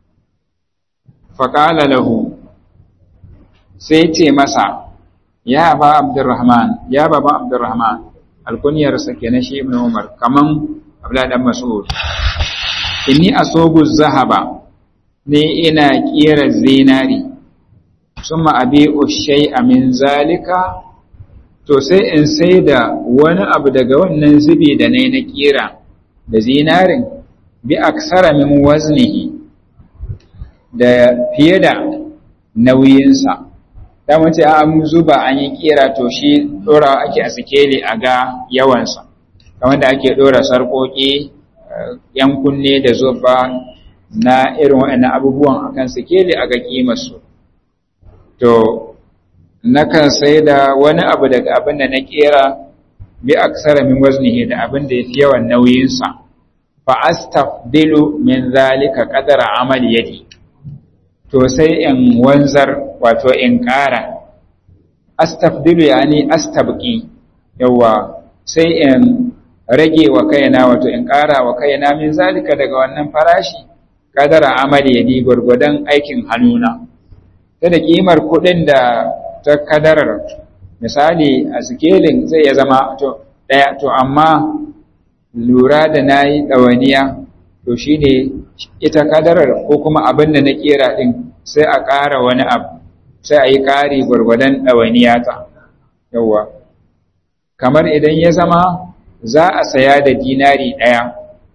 faqala lahu sai ce masa ya ba abdurrahman ya baba abdurrahman alkunyar sa kenan shi ibnu umar kaman abdullah dan mas'ud inni asobu zahaba ne ina kira zinari summa abi'u shay'a min zalika to sai in sai da wani abu daga wannan zubi da nayi na kira da zinarin bi aksara min waznihi da fiye da nauyinsa da mace an zuba an yi kira to shi dora ake a sikeli a ga yawansa kamar da ake dora sarƙoƙi yan kunne da zuba na irin waɗannan abubuwan akan sikeli a ga kimarsu to nakan sai da wani abu daga abin da na kera bi aksara min waznihi da abin da yafi yawan nauyinsa fa astafdilu min zalika qadara amali yadi to sai in wanzar wato in ƙara astafdilu yani astabqi yawa sai in rage wa kaina wato in ƙara wa kaina min zalika daga wannan farashi qadara amali yadi gurgudan aikin hannuna ta da kimar kuɗin da ta kadarar misali a sikelin zai ya zama to ɗaya to amma lura da na yi ɗawaniya to shi ne ita kadarar ko kuma abin da na ƙera ɗin sai a ƙara wani abu sai a yi ƙari gwargwadon ɗawaniya ta yawwa kamar idan ya zama za a saya da dinari ɗaya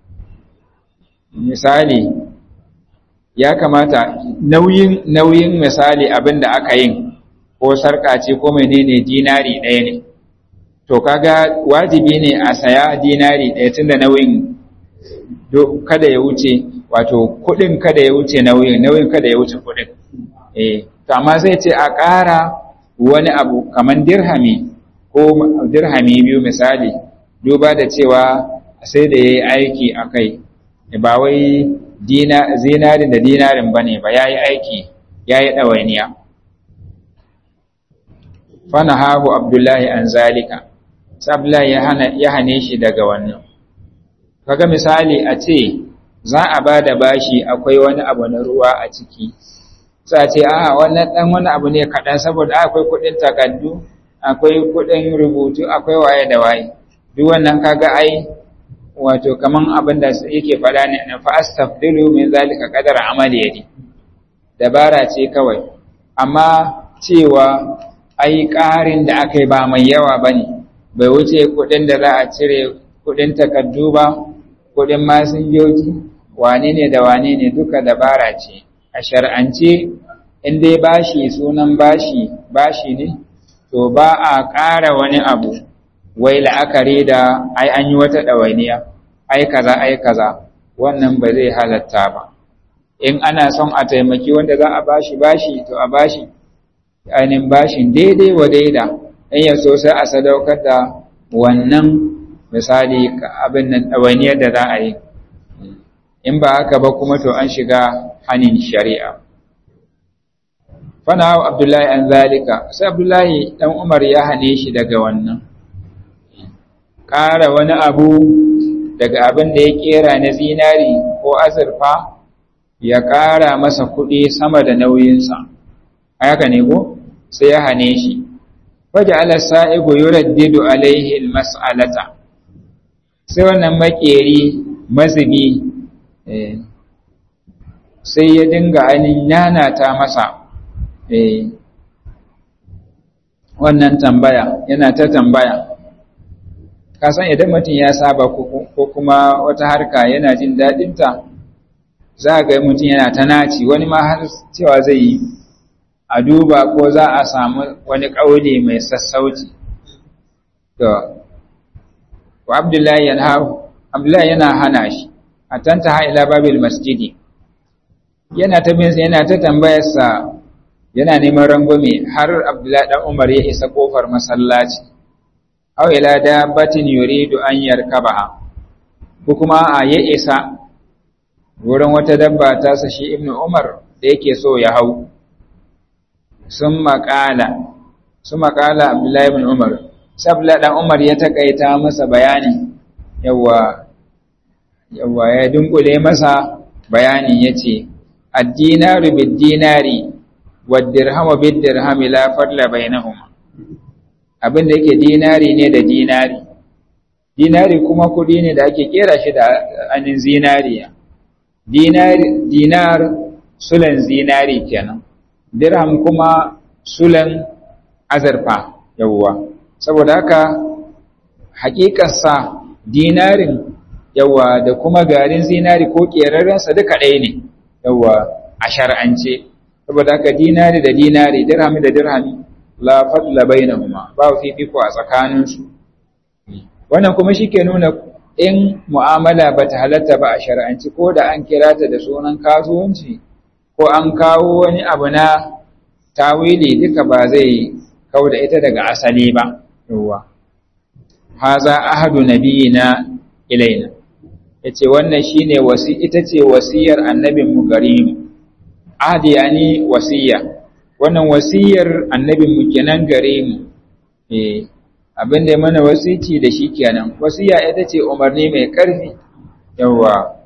misali ya kamata nauyin nauyin misali abin da aka yin ko sarka ce ko menene dinari ɗaya ne to kaga wajibi ne a saya dinari ɗaya tunda nauyin kada ya wuce wato kuɗin kada ya wuce nauyin nauyin kada ya wuce kuɗin eh to amma zai ce a ƙara wani abu kamar dirhami ko dirhami biyu misali duba da cewa sai da ya yi aiki a kai ba wai zinarin da dinarin ba ne ba ya yi aiki ya yi ɗawainiya fana hagu abdullahi an zalika sabla ya hane shi daga wannan kaga misali a ce za a ba da bashi akwai wani abu na ruwa a ciki sa ce a wannan dan wani abu ne kaɗan saboda akwai kuɗin takardu akwai kuɗin rubutu akwai waye da waye duk wannan kaga ai wato kaman abin da yake faɗa ne na fa astafdilu min zalika qadara amali yadi dabara ce kawai amma cewa ai ƙarin da aka yi ba mai yawa ba ne bai wuce kuɗin da za a cire kuɗin takardu ba kuɗin masinjoji wane ne da wane ne duka dabara ce a shar'ance in dai bashi sunan bashi bashi ne to ba a ƙara wani abu wai la'akari da ai an yi wata ɗawainiya ai kaza ai kaza wannan ba zai halatta ba in ana son a taimaki wanda za a bashi bashi to a bashi ainihin bashin daidai wa daida in ya so sai a sadaukar da wannan misali abin nan ɗawainiyar da za a yi in ba haka ba kuma to an shiga hanin shari'a fana abdullahi an zalika sai abdullahi ɗan umar ya hane shi daga wannan ƙara wani abu daga abin da ya ƙera na zinari ko azurfa ya ƙara masa kuɗi sama da nauyinsa haka ne ko sai ya hane shi waje ala sa'ibu yuraddidu alaihi almas'alata sai wannan makeri mazubi sai ya dinga ainihin nanata masa wannan tambaya yana ta tambaya kasan idan mutum ya saba ko kuma wata harka yana jin daɗinta za ga mutum yana ta naci wani ma har cewa zai yi a duba ko za a samu wani ƙauli mai sassauci to wa abdullahi yana abdullahi yana hana shi a tanta ila babil masjidi yana ta bin yana ta tambayarsa yana neman rangwame har abdullahi dan umar ya isa kofar masallaci aw ila dabbatin yuridu an yarkabaha ko kuma a ya isa wurin wata dabba ta sa shi ibnu umar da yake so ya hau sun maƙala sun maƙala abdullahi ibn umar sai abdullahi dan umar ya takaita masa bayani yawa yawa ya dunkule masa bayani yace ad-dinaru bid-dinari wad-dirhamu bid-dirhami la fadla bainahuma abin da yake dinari ne da dinari dinari kuma kudi ne da ake kera shi da anin zinariya dinari dinar sulan zinari kenan dirham kuma sulan azurfa yawwa saboda haka hakikarsa dinarin yawwa da kuma garin zinari ko kerarrensa duka ɗaya ne yawwa a shar'ance saboda haka dinari da dinari dirhami da dirhami la fadla bainahuma ba fifiko a tsakaninsu wannan kuma shike nuna in mu'amala bata halatta ba a shar'anci ko da an kira ta da sunan kasuwanci ko an kawo wani abu na tawili duka ba zai kauda ita daga asali ba yawa haza ahadu nabiyina ilaina yace wannan shine wasi ita ce wasiyar annabin mu gare mu ahdi yani wasiya wannan wasiyar annabinmu kenan gare mu eh abin da mana wasici da shi kenan wasiya ita ce umarni mai ƙarfi yawa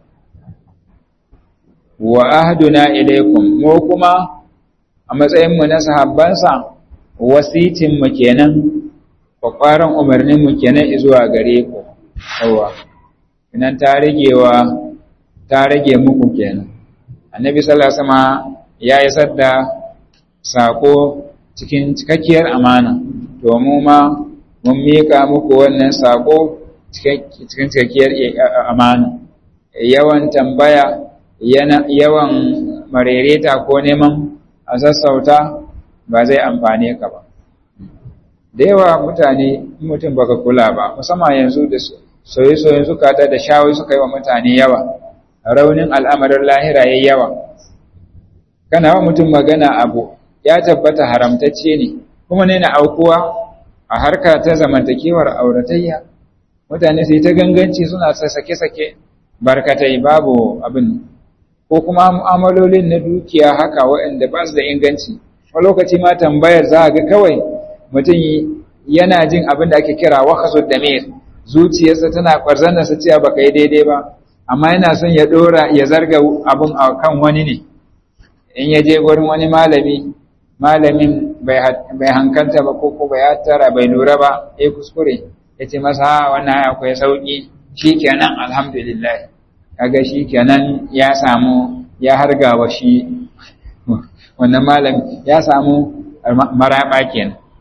wa ahduna ilaikum mu kuma a matsayin mu na sahabbansa wasicin mu kenan kwakwaran umarnin mu kenan zuwa gare ku yawa inan ta ragewa ta rage muku kenan annabi sallallahu alaihi wasallam ya yi sadda sako cikin cikakkiyar amana to mu ma mun mika muku wannan sako cikin cikakkiyar amana yawan tambaya yawan marereta ko neman a sassauta ba zai amfane ka ba da yawa mutane mutum baka kula ba musamman yanzu da soye-soyen zukata da shawai suka yi wa mutane yawa raunin al'amarin lahira yayi yawa kana wa mutum magana abu ya tabbata haramtacce ne kuma ne na aukuwa a harka ta zamantakewar auratayya mutane sai ta ganganci suna sake-sake barkatai babu abin ko kuma mu'amalolin na dukiya haka waɗanda ba su da inganci a lokaci ma tambayar za ga kawai mutum yana jin abin da ake kira wakasu damir zuciyarsa tana kwarzanarsa cewa baka yi daidai ba amma yana son ya ɗora ya zarga abin a kan wani ne in ya je gurin wani malami malamin bai hankalta ba ko ko bai hattara bai lura ba ya kuskure ya ce masa wannan akwai sauƙi shi kenan alhamdulillah kaga shi kenan ya samu ya hargawa shi wannan malam ya samu maraba kenan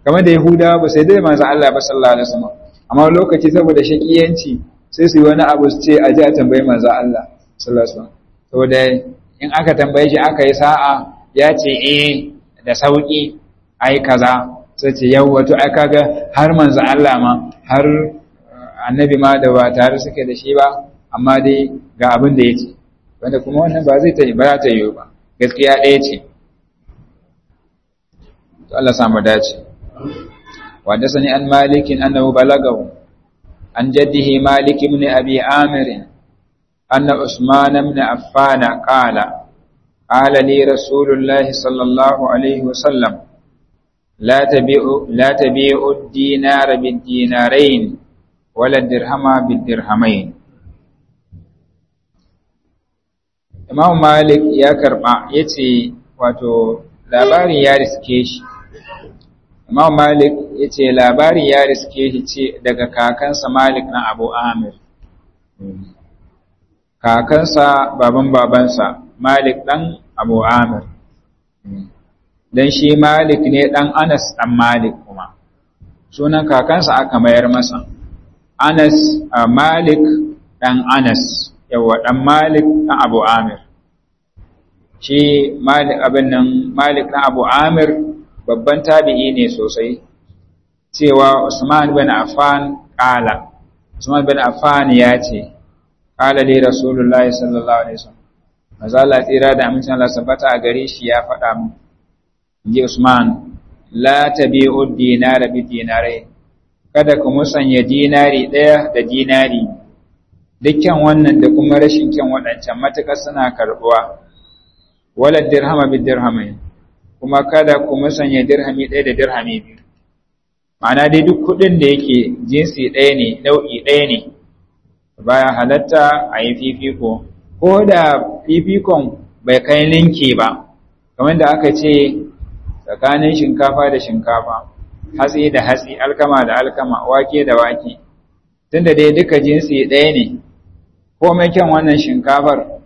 kamar da yahudawa ba sai dai manzo Allah ba sallallahu alaihi wasallam amma lokaci saboda shakiyanci sai su yi wani abu su ce a ji a tambayi manzo Allah sallallahu alaihi wasallam saboda in aka tambaye shi aka yi sa'a ya ce eh da sauki ai kaza sai ce yau wato ai kaga har manzo Allah ma har annabi ma da ba tare suke da shi ba amma dai ga abin da yake wanda kuma wannan ba zai ta ba za ta yi ba gaskiya ɗaya ce to Allah samu dace wa da sani an malikin annahu balagahu an jaddihi malik ibn abi amir anna usman ibn affan qala qala li rasulullah sallallahu alaihi wasallam لا تبيع لا تبيع الدينار بالدينارين ولا الدرهم بالدرهمين Imam Malik ya karba yace wato labari ya riske shi Imam Malik yace labari ya riske shi ce daga kakansa Malik na Abu Amir kakansa baban babansa Malik dan Abu Amir dan shi Malik ne dan Anas dan Malik kuma sunan kakansa aka mayar masa Anas Malik dan Anas yawa dan Malik dan Abu Amir shi Malik abin nan Malik dan Abu Amir babban tabi'i ne sosai cewa Usman bin Affan kala Usman bin Affan ya ce kala li Rasulullahi sallallahu alaihi wasallam maza Allah tsira da amincin Allah sabata a gare shi ya faɗa mu ji Usman la tabi'u dinara bi dinarai kada ku musanya dinari ɗaya da dinari dukkan wannan da kuma rashin kyan waɗancan matuƙar suna karɓuwa wala dirhama bi dirhamai kuma kada ku musanya dirhami ɗaya da dirhami biyu ma'ana dai duk kuɗin da yake jinsi ɗaya ne nau'i ɗaya ne baya halatta a yi fifiko ko da fifikon bai kai linki ba kamar da aka ce tsakanin shinkafa da shinkafa hatsi da hatsi alkama da alkama wake da wake tunda dai duka jinsi ɗaya ne komai kyan wannan shinkafar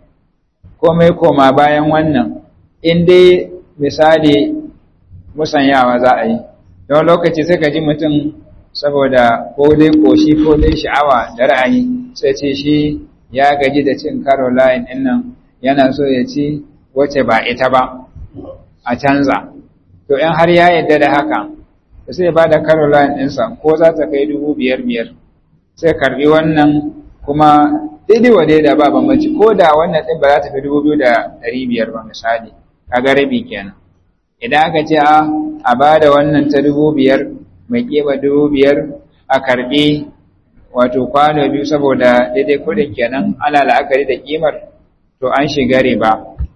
komai koma bayan wannan in dai misali musanyawa za a yi don lokaci sai ka ji mutum saboda ko dai koshi ko dai sha'awa da ra'ayi sai ce shi ya gaji da cin caroline ɗin nan yana so ya ci wace ba ita ba a canza to in har ya yadda da haka sai ba da caroline ɗinsa ko za ta kai dubu biyar biyar sai karbi wannan kuma daidai wa da ba bambanci ko da wannan ɗin ba za ta fi dubu biyu da ɗari biyar ba misali kaga rabi kenan idan aka ce a a ba da wannan ta dubu biyar mai keɓa dubu biyar a karɓi wato kwano biyu saboda daidai kuɗin kenan ana la'akari da ƙimar to an shiga riba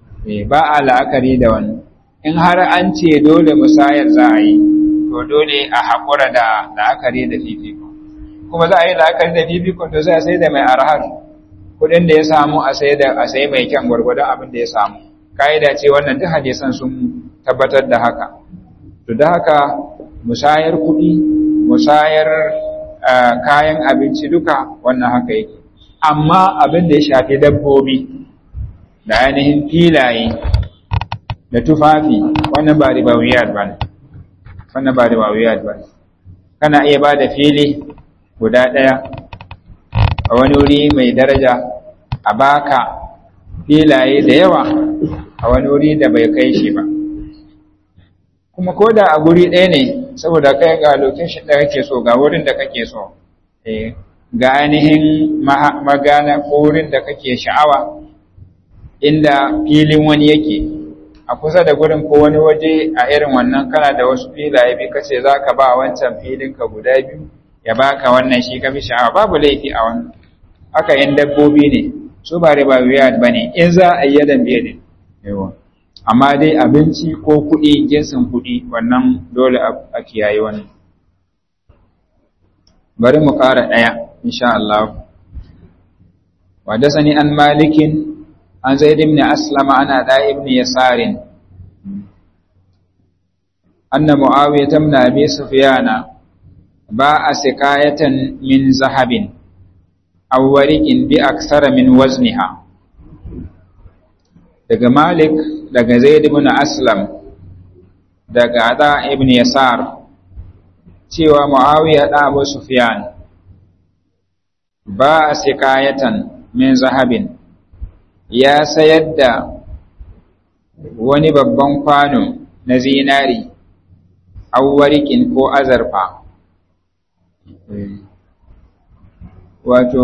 ba a la'akari da wannan in har an ce dole musayar za a yi to dole a haƙura da la'akari da fifiko kuma za a yi la'akari da fifiko to sai a sai da mai arhar kuɗin da ya samu a sai da a sai mai kyan gwargwadon abin da ya samu ka'ida ce wannan duk hadisan sun tabbatar da haka to da haka musayar kuɗi musayar kayan abinci duka wannan haka yake amma abin da ya shafi dabbobi da ainihin filaye da tufafi wannan ba ribawiyat ba ne wannan ba ribawiyat ba ne kana iya ba da fili guda ɗaya a wani wuri mai daraja a baka filaye da yawa a wani wuri da bai kai shi ba kuma ko da a guri ɗaya ne saboda kai ga location da kake so ga wurin da kake so ga ainihin magana ko wurin da kake sha'awa inda filin wani yake a kusa da gurin ko wani waje a irin wannan kana da wasu filaye bi kace za ka ba wancan filin ka guda biyu ya baka wannan shi ka fi sha'awa babu laifi a wannan haka yin dabbobi ne su ba riba wiyad ba ne in za a yi yadan biye ne yawa amma dai abinci ko kuɗi jinsin kuɗi wannan dole a kiyaye wannan bari mu ƙara ɗaya insha Allah wadasani an malikin an zaid ibn aslama ana da ibn yasarin anna muawiyah ibn abi sufyana ba'a sikayatan min zahabin aw wariqin bi aksara min wazniha daga malik daga zaid ibn aslam daga ada ibn yasar cewa Muawiya da Abu Sufyan ba a sikayatan min zahabin ya sayar da wani babban kwano na zinari awwarikin ko azarfa wato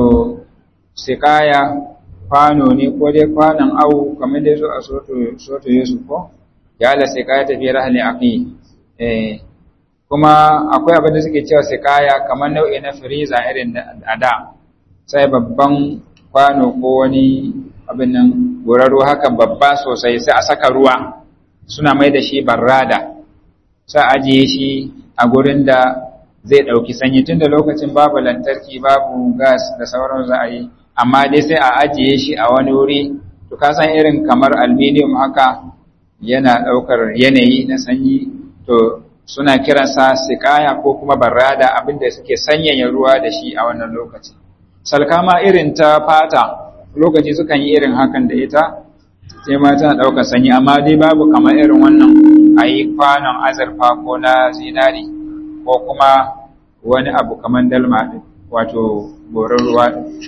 sikaya kwano ne ko dai kwanon awu kamar dai zo a soto Yusuf ko ya la sikaya tafi rahali aqi eh kuma akwai abin da suke cewa sikaya kamar nau'i na firiza irin da da sai babban kwano ko wani abin nan guraro haka babba sosai sai a saka ruwa suna mai da shi barrada sai ajiye shi a gurin da zai ɗauki sanyi tun da lokacin babu lantarki babu gas da sauran za a yi amma dai sai a ajiye shi a wani wuri to ka san irin kamar aluminium haka yana ɗaukar yanayi na sanyi to suna kiransa sikaya ko kuma barrada abinda suke sanyaya ruwa da shi a wannan lokaci salkama irin ta fata lokaci sukan yi irin hakan da ita sai ma tana ɗaukar sanyi amma dai babu kamar irin wannan a yi kwanon azurfa ko na zinari ko kuma wani abu kamar dalma ɗin wato goron ruwa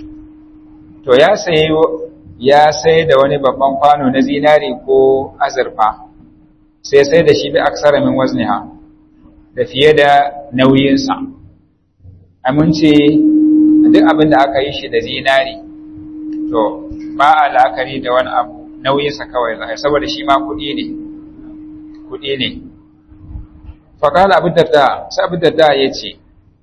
to ya sayi ya sai da wani babban kwano na zinari ko azurfa sai sai da shi bi aksara min wazniha da fiye da nauyinsa amince duk abin da aka yi shi da zinari to ba a la'akari da wani abu nauyinsa kawai za saboda shi ma kuɗi ne kuɗi ne faƙala abu darda sai abu darda ya ce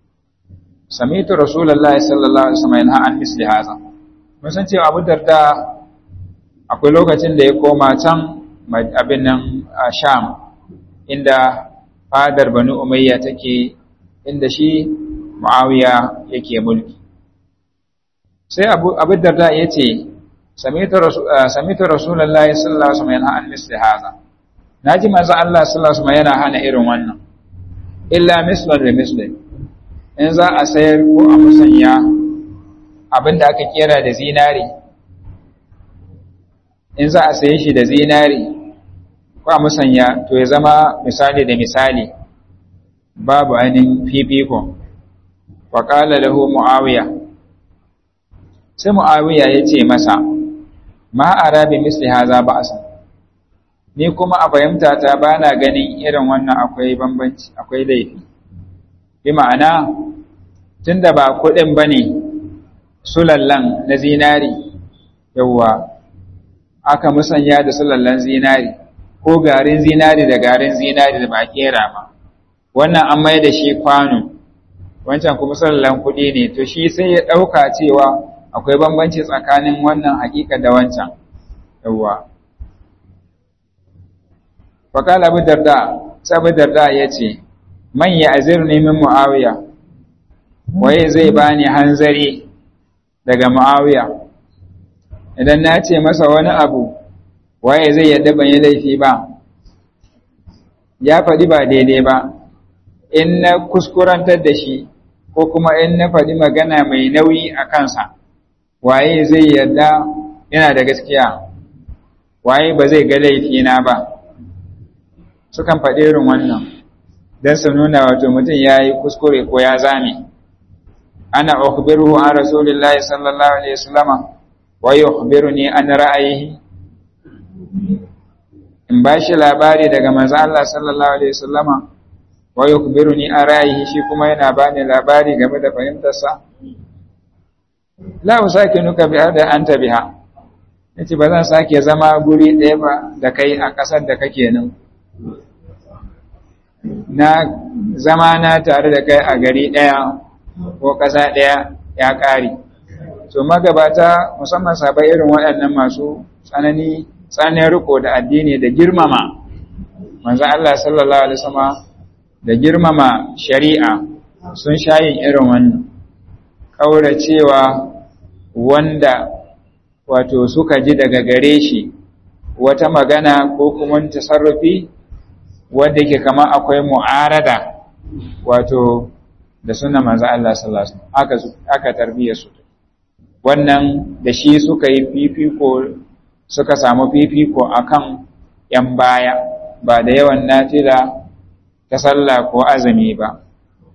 samitu rasulallah sallallahu alaihi wasallam yana an misli haza mun san cewa abu darda akwai lokacin da ya koma can abin nan a sham inda fadar banu umayya take inda shi muawiya yake mulki sai abu abu darda ya ce samitu rasulallah sallallahu alaihi wasallam yana an misli haza naji manzo Allah sallallahu alaihi wasallam yana hana irin wannan illa mislan da mislin in za a sayar ko a musanya abinda aka kera da zinari in za a saye shi da zinari ko a musanya to ya zama misali da misali babu ainihin fifiko wa qala lahu muawiya sai muawiya ya ce masa ma arabi misli haza ba'sa ni kuma a fahimta ta ba na ganin irin wannan akwai bambanci akwai laifi bi ma'ana tun da ba kuɗin ba ne sulallan na zinari yawwa aka musanya da sulallan zinari ko garin zinari da garin zinari da ba kera ba wannan an mai da shi kwano wancan kuma sulallan kuɗi ne to shi sai ya ɗauka cewa akwai bambanci tsakanin wannan hakika da wancan yawwa faƙala abu darda sabu darda ya ce man ya azir min mu'awiya waye zai bani hanzari daga mu'awiya idan na ce masa wani abu waye zai yadda ban yi laifi ba ya faɗi ba daidai ba in na kuskurantar da shi ko kuma in na faɗi magana mai nauyi a kansa waye zai yadda yana da gaskiya waye ba zai ga laifina ba sukan faɗi irin wannan don su nuna wato mutum ya yi kuskure ko ya zame ana ukhbiruhu an rasulillahi sallallahu alaihi wasallam wa yukhbiruni an ra'ayihi in ba shi labari daga manzo Allah sallallahu alaihi wasallam wa yukhbiruni an ra'ayihi shi kuma yana bani labari game da fahimtarsa la usakinuka bi hada anta biha yace ba zan sake zama guri ɗaya ba da kai a ƙasar da kake nan na zama na tare da kai a gari ɗaya ko ƙasa ɗaya ya ƙare. So magabata musamman sabai irin waɗannan masu tsanani tsanin riko da addini da girmama manzo Allah sallallahu alaihi wasallam da girmama shari'a sun shayin irin wannan kauracewa wanda wato suka ji daga gare shi wata magana ko kuma tasarrufi wanda yake kama akwai mu'arada wato da suna manzo Allah sallallahu alaihi wasallam aka aka tarbiyyar su wannan da shi suka yi fifiko suka samu fifiko akan yan baya ba da yawan nafila ta sallah ko azumi ba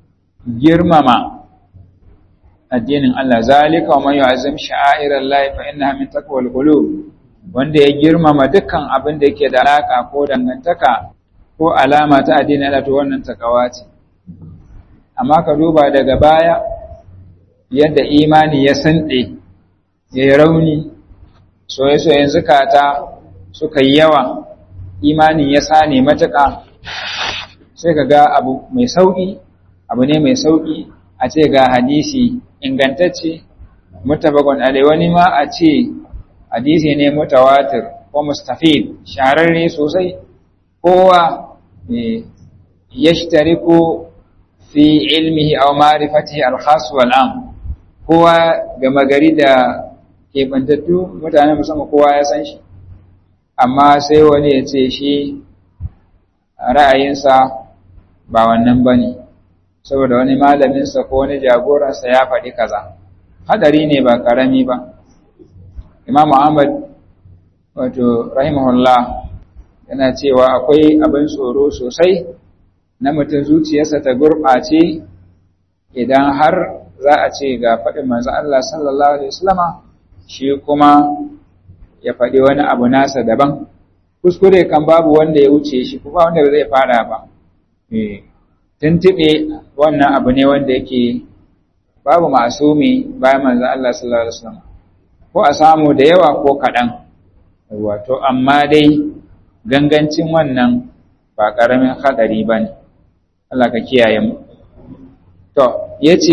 girmama addinin Allah zalika wa man yu'azzim sha'airallahi fa innaha min taqwal qulub wanda ya girmama dukkan abin da yake da alaka ko dangantaka ko alama ta addinin Allah to wannan takawa ce amma ka duba daga baya yadda imani ya sande ya yi rauni soye-soyen zukata suka yi yawa imani ya sane matuƙa sai ka ga abu mai sauƙi abu ne mai sauƙi a ce ga hadisi ingantacce mutabakon alai wani ma a ce hadisi ne mutawatir ko mustafid shahararre sosai kowa ya ko fi ilmihi aw ma'rifatihi al-khas wal am kowa gama gari da kebantattu mutane musamman kowa ya san shi amma sai wani ya ce shi ra'ayinsa ba wannan bane saboda wani malaminsa ko wani jagoransa ya faɗi kaza hadari ne ba karami ba Imam Ahmad wato rahimahullah yana cewa akwai abin tsoro sosai na mutum zuciyarsa ta gurɓace idan har za a ce ga faɗin manzo Allah sallallahu alaihi wasallama shi kuma ya faɗi wani abu nasa daban kuskure kan babu wanda ya wuce shi kuma wanda zai fara ba eh tuntube wannan abu ne wanda yake babu masumi bayan manzo Allah sallallahu alaihi wasallam ko a samu da yawa ko kaɗan wato amma dai gangancin wannan ba ƙaramin haɗari ba ne Allah ka kiyaye mu to yace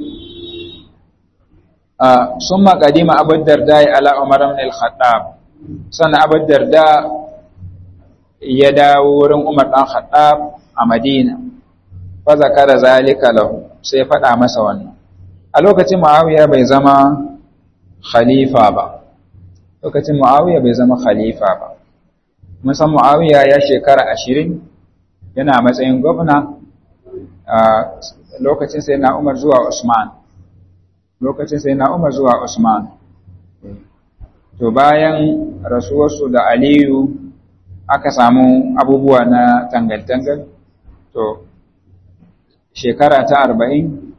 sun maƙadima abin darda ya ala umar ibn al-khattab sannan abin darda ya dawo wurin umar ɗan khattab a madina fa zakara zalika lahu sai faɗa masa wannan a lokacin muawiya bai zama khalifa ba lokacin muawiya bai zama khalifa ba mun san muawiya ya shekara ashirin yana matsayin gwamna a lokacin sai na umar zuwa usman lokacin sai na umar zuwa usman to bayan rasuwarsu da aliyu aka samu abubuwa na tangal-tangal to shekara ta arba'in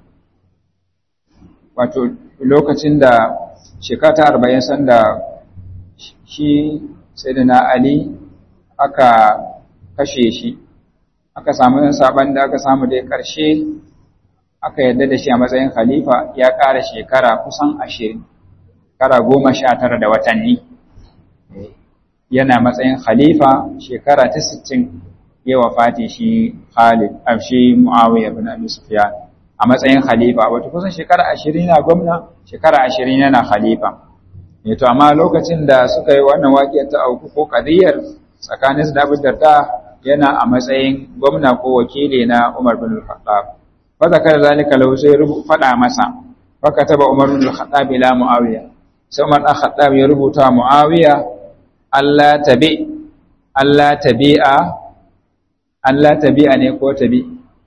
wato lokacin da shekara ta arba'in sanda shi sai da na ali aka kashe shi aka samu yin saban da aka samu da ƙarshe aka yarda da shi a matsayin khalifa ya ƙara shekara kusan ashirin kara goma sha tara da watanni yana matsayin khalifa shekara ta sittin ya wafati shi Khalid a shi Muawiya bin Abi Sufyan a matsayin khalifa wato kusan shekara ashirin yana gwamna shekara ashirin yana khalifa ne to amma lokacin da suka yi wannan waƙiyar ta auku ko kadiyar tsakanin su da Abu Darda yana a matsayin gwamna ko wakili na Umar bin Al-Khattab fa zakar zalika lahu sai faɗa masa fa kataba Umar bin Al-Khattab ila Muawiya sai Umar dan Khattab ya rubuta Muawiya Allah tabi Allah tabi'a Allah tabi'a ne ko tabi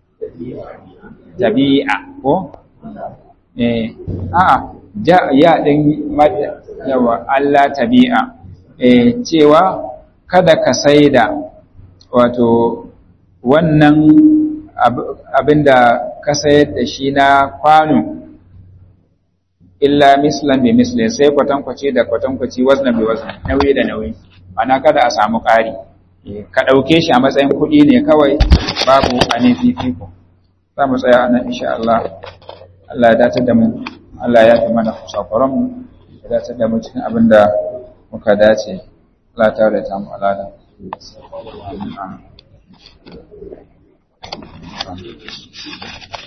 tabi'a ko eh a ja ya din yawa Allah tabi'a eh cewa kada ka saida wato wannan abinda ka sayar da shi na kwano illa mislan bi mislin sai kwatankwace da kwatankwaci wazna bi wazna nauyi da nauyi ana kada a samu ƙari ka ɗauke shi a matsayin kuɗi ne kawai babu anin fifiko za mu tsaya nan insha Allah Allah ya dace da mu Allah ya fi mana kusakuran mu ya dace da mu cikin abin da muka dace Allah ta da ta mu alada Thank you.